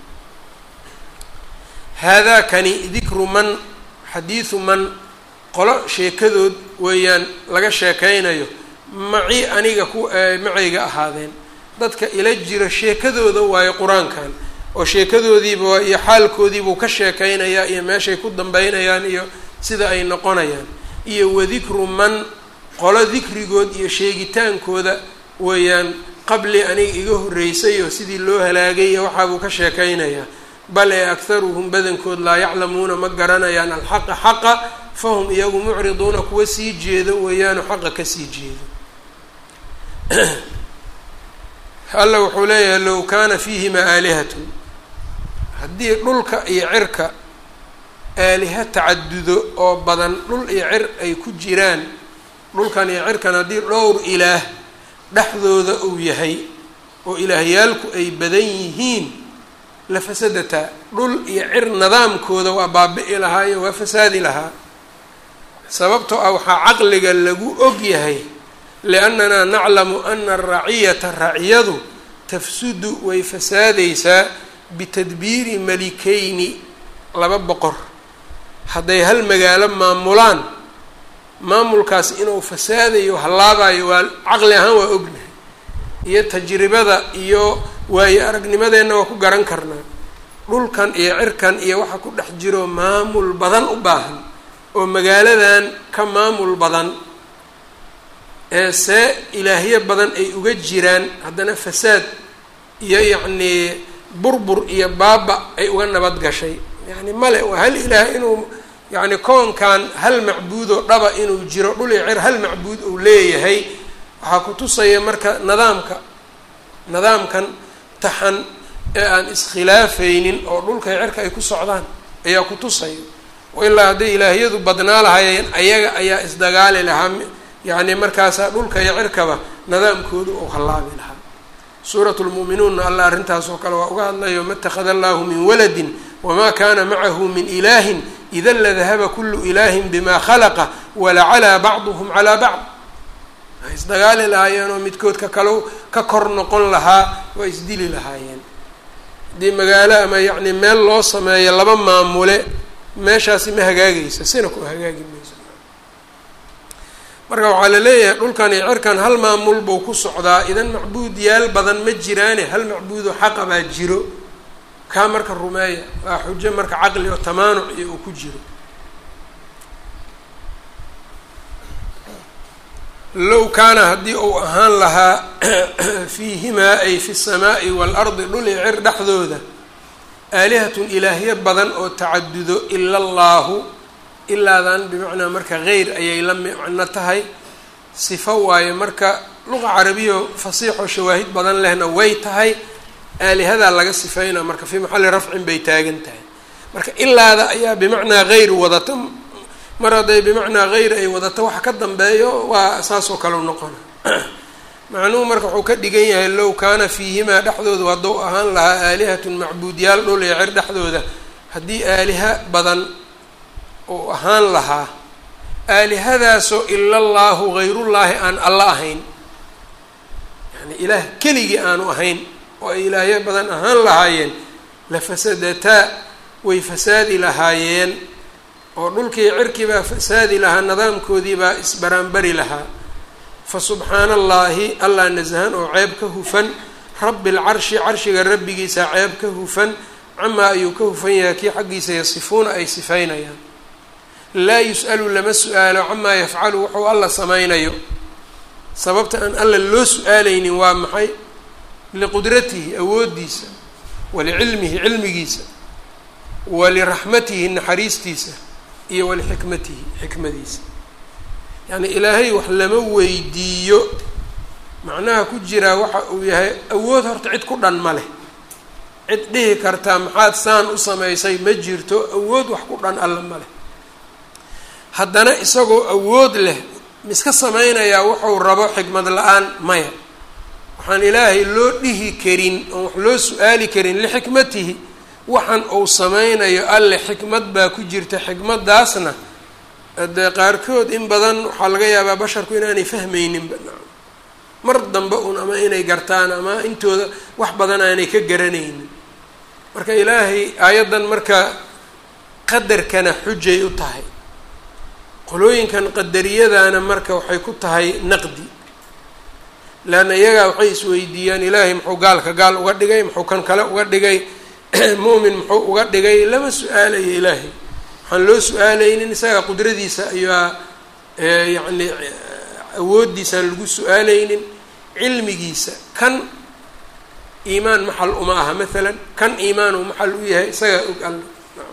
haadaa kani dikru man xadiidu man qolo sheekadood weeyaan laga sheekaynayo maci aniga ku macayga ahaadeen dadka ila jira sheekadooda waayo qur-aankan oo sheekadoodiiba iyo xaalkoodiibuu ka sheekaynayaa iyo meeshay ku dambeynayaan iyo sida ay noqonayaan iyo wadikru man qolo dikrigood iyo sheegitaankooda weeyaan qabli aniga iga horreysay oo sidii loo halaagay iyo waxaabuu ka sheekaynayaa bal ee akharuhum badankood laa yaclamuuna ma garanayaan alxaqa xaqa fahum iyagu mucriduuna kuwa sii jeedo weeyaanu xaqa kasii jeedo alla wuxuu leeyahay low kaana fiihimaa aalihatun haddii dhulka iyo cirka aaliha tacadudo oo badan dhul iyo cir ay ku jiraan dhulkan iyo cirkan haddii dhowr ilaah dhexdooda uu yahay oo ilaahyaalku ay badan yihiin la fasadataa dhul iyo cir nidaamkooda waa baabi'i lahaa iyo waa fasaadi lahaa sababtoo ah waxaa caqliga lagu og yahay liannanaa naclamu ana araciyata raciyadu tafsudu way fasaadaysaa bitadbiiri malikeyni laba boqor hadday hal magaalo maamulaan maamulkaas inuu fasaadayo hallaabayo waa caqli ahaan waa ognahay iyo tajribada iyo waayo aragnimadeenna waa ku garan karnaa dhulkan iyo cirkan iyo waxa ku dhex jiro maamul badan u baahan oo magaaladan ka maamul badan ee see ilaahyo badan ay uga jiraan haddana fasaad iyo yacnii burbur iyo baaba ay uga nabad gashay yacni male waa hal ilaah inuu yacni koonkan hal macbuudoo dhaba inuu jiro dhul iyo cir hal macbuud uu leeyahay waxaa ku tusaya marka nidaamka nidaamkan taxan ee aan iskhilaafaynin oo dhulka iyo cirka ay ku socdaan ayaa ku tusaya ilaa hadday ilaahyadu badnaa lahaayeen ayaga ayaa isdagaali lahaa yacni markaasaa dhulka iyo cirkaba nidaamkoodu uu hallaabi lahaa suuratu lmu'minuunna alla arrintaas oo kale waa uga hadlayo ma itakhada allahu min waladin wamaa kaana macahu min ilaahin ida ladahaba kulu ilaahin bima khalaqa walacalaa bacduhum calaa bacd way isdagaali lahaayeen oo midkood ka kalo ka kor noqon lahaa waa isdili lahaayeen haddii magaalo ama yacni meel loo sameeyo laba maamule meeshaasi ma hagaagaysa sina ku hagaagi mayso marka waxaa la leeyahay dhulkan iyo cirkan hal maamul buu ku socdaa idan macbuud yaal badan ma jiraane hal macbuudo xaqa baa jiro kaa marka rumeeya waa xujo marka caqli oo tamaanuc iyo uu ku jiro low kaana haddii uu ahaan lahaa fiihimaa ay fi الsamaaءi wاlardi dhul i cir dhexdooda aalihatun ilaahyo badan oo tacadudo ila allaahu ilaadan bimacnaa marka geyr ayay la micno tahay sifo waaye marka luqa carabiyo fasiixoo shawaahid badan lehna way tahay aalihadaa laga sifeynaa marka fii maxalli rafcin bay taagan tahay marka ilaada ayaa bimacnaa geyr wadata mar hadday bimacnaa geyr ay wadato waxa ka dambeeyo waa saasoo kale u noqona macnuhu marka wuxuu ka dhigan yahay low kaana fiihimaa dhexdoodu hadduu ahaan lahaa aalihatun macbuudyaal dhul iyo cir dhexdooda haddii aaliha badan uu ahaan lahaa aalihadaasoo ila allaahu gayrullaahi aan alla ahayn yani ilaah keligii aanu ahayn oo ay ilaahyo badan ahaan lahaayeen la fasadataa way fasaadi lahaayeen oo dhulkii cirkii baa fasaadi lahaa nidaamkoodii baa isbaraanbari lahaa fa subxaana allaahi allah nasahan oo ceeb ka hufan rabbi lcarshi carshiga rabbigiisa ceeb ka hufan camaa ayuu ka hufan yahay kii xaggiisa yasifuuna ay sifaynayaan laa yus'alu lama su-aalo camaa yafcalu wuxuu alla samaynayo sababta aan alla loo su-aaleynin waa maxay liqudratihi awooddiisa walicilmihi cilmigiisa waliraxmatihi naxariistiisa iyo walixikmatihi xikmadiisa yacni ilaahay wax lama weydiiyo macnaha ku jiraa waxa uu yahay awood horta cid ku dhan ma leh cid dhihi kartaa maxaad saan u samaysay ma jirto awood wax ku dhan alla ma leh haddana isagoo awood leh miska samaynayaa wuxuu rabo xikmad la-aan maya waxaan ilaahay loo dhihi karin oon wax loo su-aali karin lixikmatihi waxaan uu samaynayo alle xikmad baa ku jirta xikmadaasna dee qaarkood in badan waxaa laga yaabaa basharku inaanay fahmayninba mar dambe un ama inay gartaan ama intooda wax badan aanay ka garanaynin marka ilaahay aayaddan marka qadarkana xujay u tahay qolooyinkan qadariyadana marka waxay ku tahay naqdi leanna iyagaa waxay isweydiiyaan ilaahay muxuu gaalka gaal uga dhigay muxuu kan kale uga dhigay mu'min muxuu uga dhigay lama su-aalayo ilaahay waxaan loo su-aalaynin isaga qudradiisa ayaa yacni awooddiisaan lagu su-aalaynin cilmigiisa kan iimaan maxal uma aha maalan kan iimaan uu maxal u yahay isagaa og alla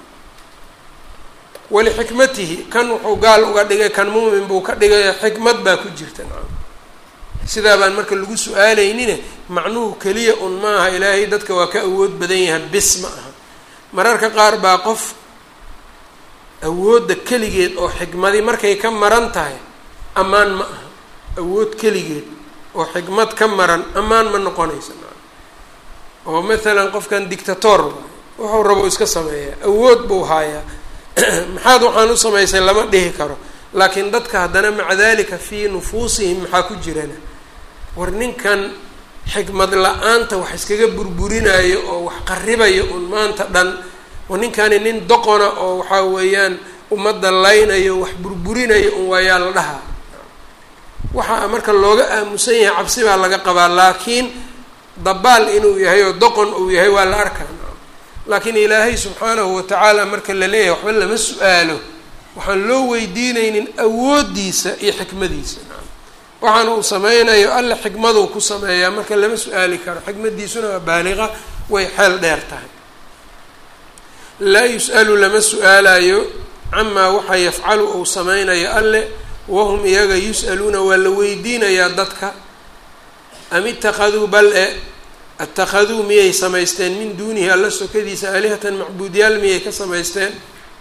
walixikmatihi kan wuxuu gaal uga dhigay kan muumin buu ka dhigay xikmad baa ku jirta nacam sidaa baan marka lagu su-aalaynine macnuhu keliya un maaha ilaahay dadka waa ka awood badan yahay bis ma aha mararka qaar baa qof awoodda keligeed oo xikmadi markay ka maran tahay ammaan ma aha awood keligeed oo xikmad ka maran ammaan ma noqonaysa nacam oo maalan qofkan dictator wuxuu rabo iska sameeyaa awood buu haayaa maxaad waxaan u samaysay lama dhihi karo laakiin dadka haddana maca dalika fii nufuusihim maxaa ku jirana war ninkan xikmad la-aanta wax iskaga burburinayo oo wax qaribaya un maanta dhan oo ninkani nin doqona oo waxaa weeyaan ummadda laynayo wax burburinayo un waayaa la dhahaa waxaa marka looga aamusan yahay cabsi baa laga qabaa laakiin dabaal inuu yahay oo doqon uu yahay waa la arkaa laakiin ilaahay subxaanahu watacaala marka la leeyahay waxba lama su-aalo waxaan loo weydiinaynin awooddiisa iyo xikmadiisa waxaan uu sameynayo alle xikmaduu ku sameeyaa marka lama su-aali karo xikmadiisuna waa baaliqa way xeel dheer tahay laa yus-alu lama su-aalayo camaa waxa yafcalu uu sameynayo alle wahum iyaga yus-aluuna waa la weydiinayaa dadka am itakaduu bal e atakaduu miyay samaysteen min duunihi alla sokadiisa aalihatan macbuudyaal miyay ka samaysteen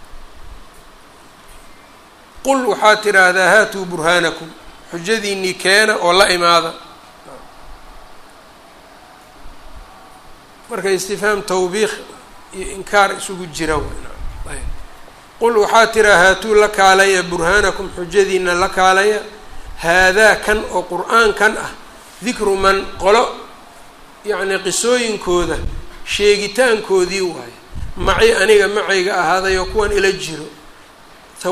qul waxaad tidhaahdaa haatuu burhaanakum xujadiinii keena oo la imaada marka istifhaam tawbiiq iyo inkaar isugu jira qul waxaad tiraa haatuu la kaalaya burhaanakum xujadiina la kaalaya haadaa kan oo qur-aankan ah dikru man qolo yacni qisooyinkooda sheegitaankoodii waaye maci aniga macayga ahaaday oo kuwan ila jiro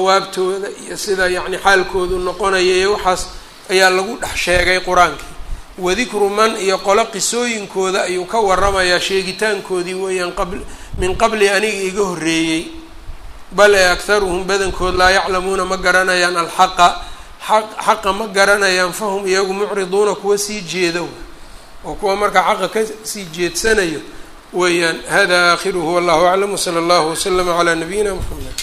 hawaabtooda iyo sida yacni xaalkoodu noqonaya iyo waxaas ayaa lagu dhex sheegay qur-aankii wadikru man iyo qolo qisooyinkooda ayuu ka waramayaa sheegitaankoodii weeyaan qabl min qabli aniga iga horreeyey bal ee akharuhum badankood laa yaclamuuna ma garanayaan alxaqa xaq xaqa ma garanayaan fahum iyagu mucriduuna kuwa sii jeeda oo kuwa markaa xaqa ka sii jeedsanayo weeyaan hada aakhiruhu wallahu aclam wsala allahu waslama calaa nabiyina mxamed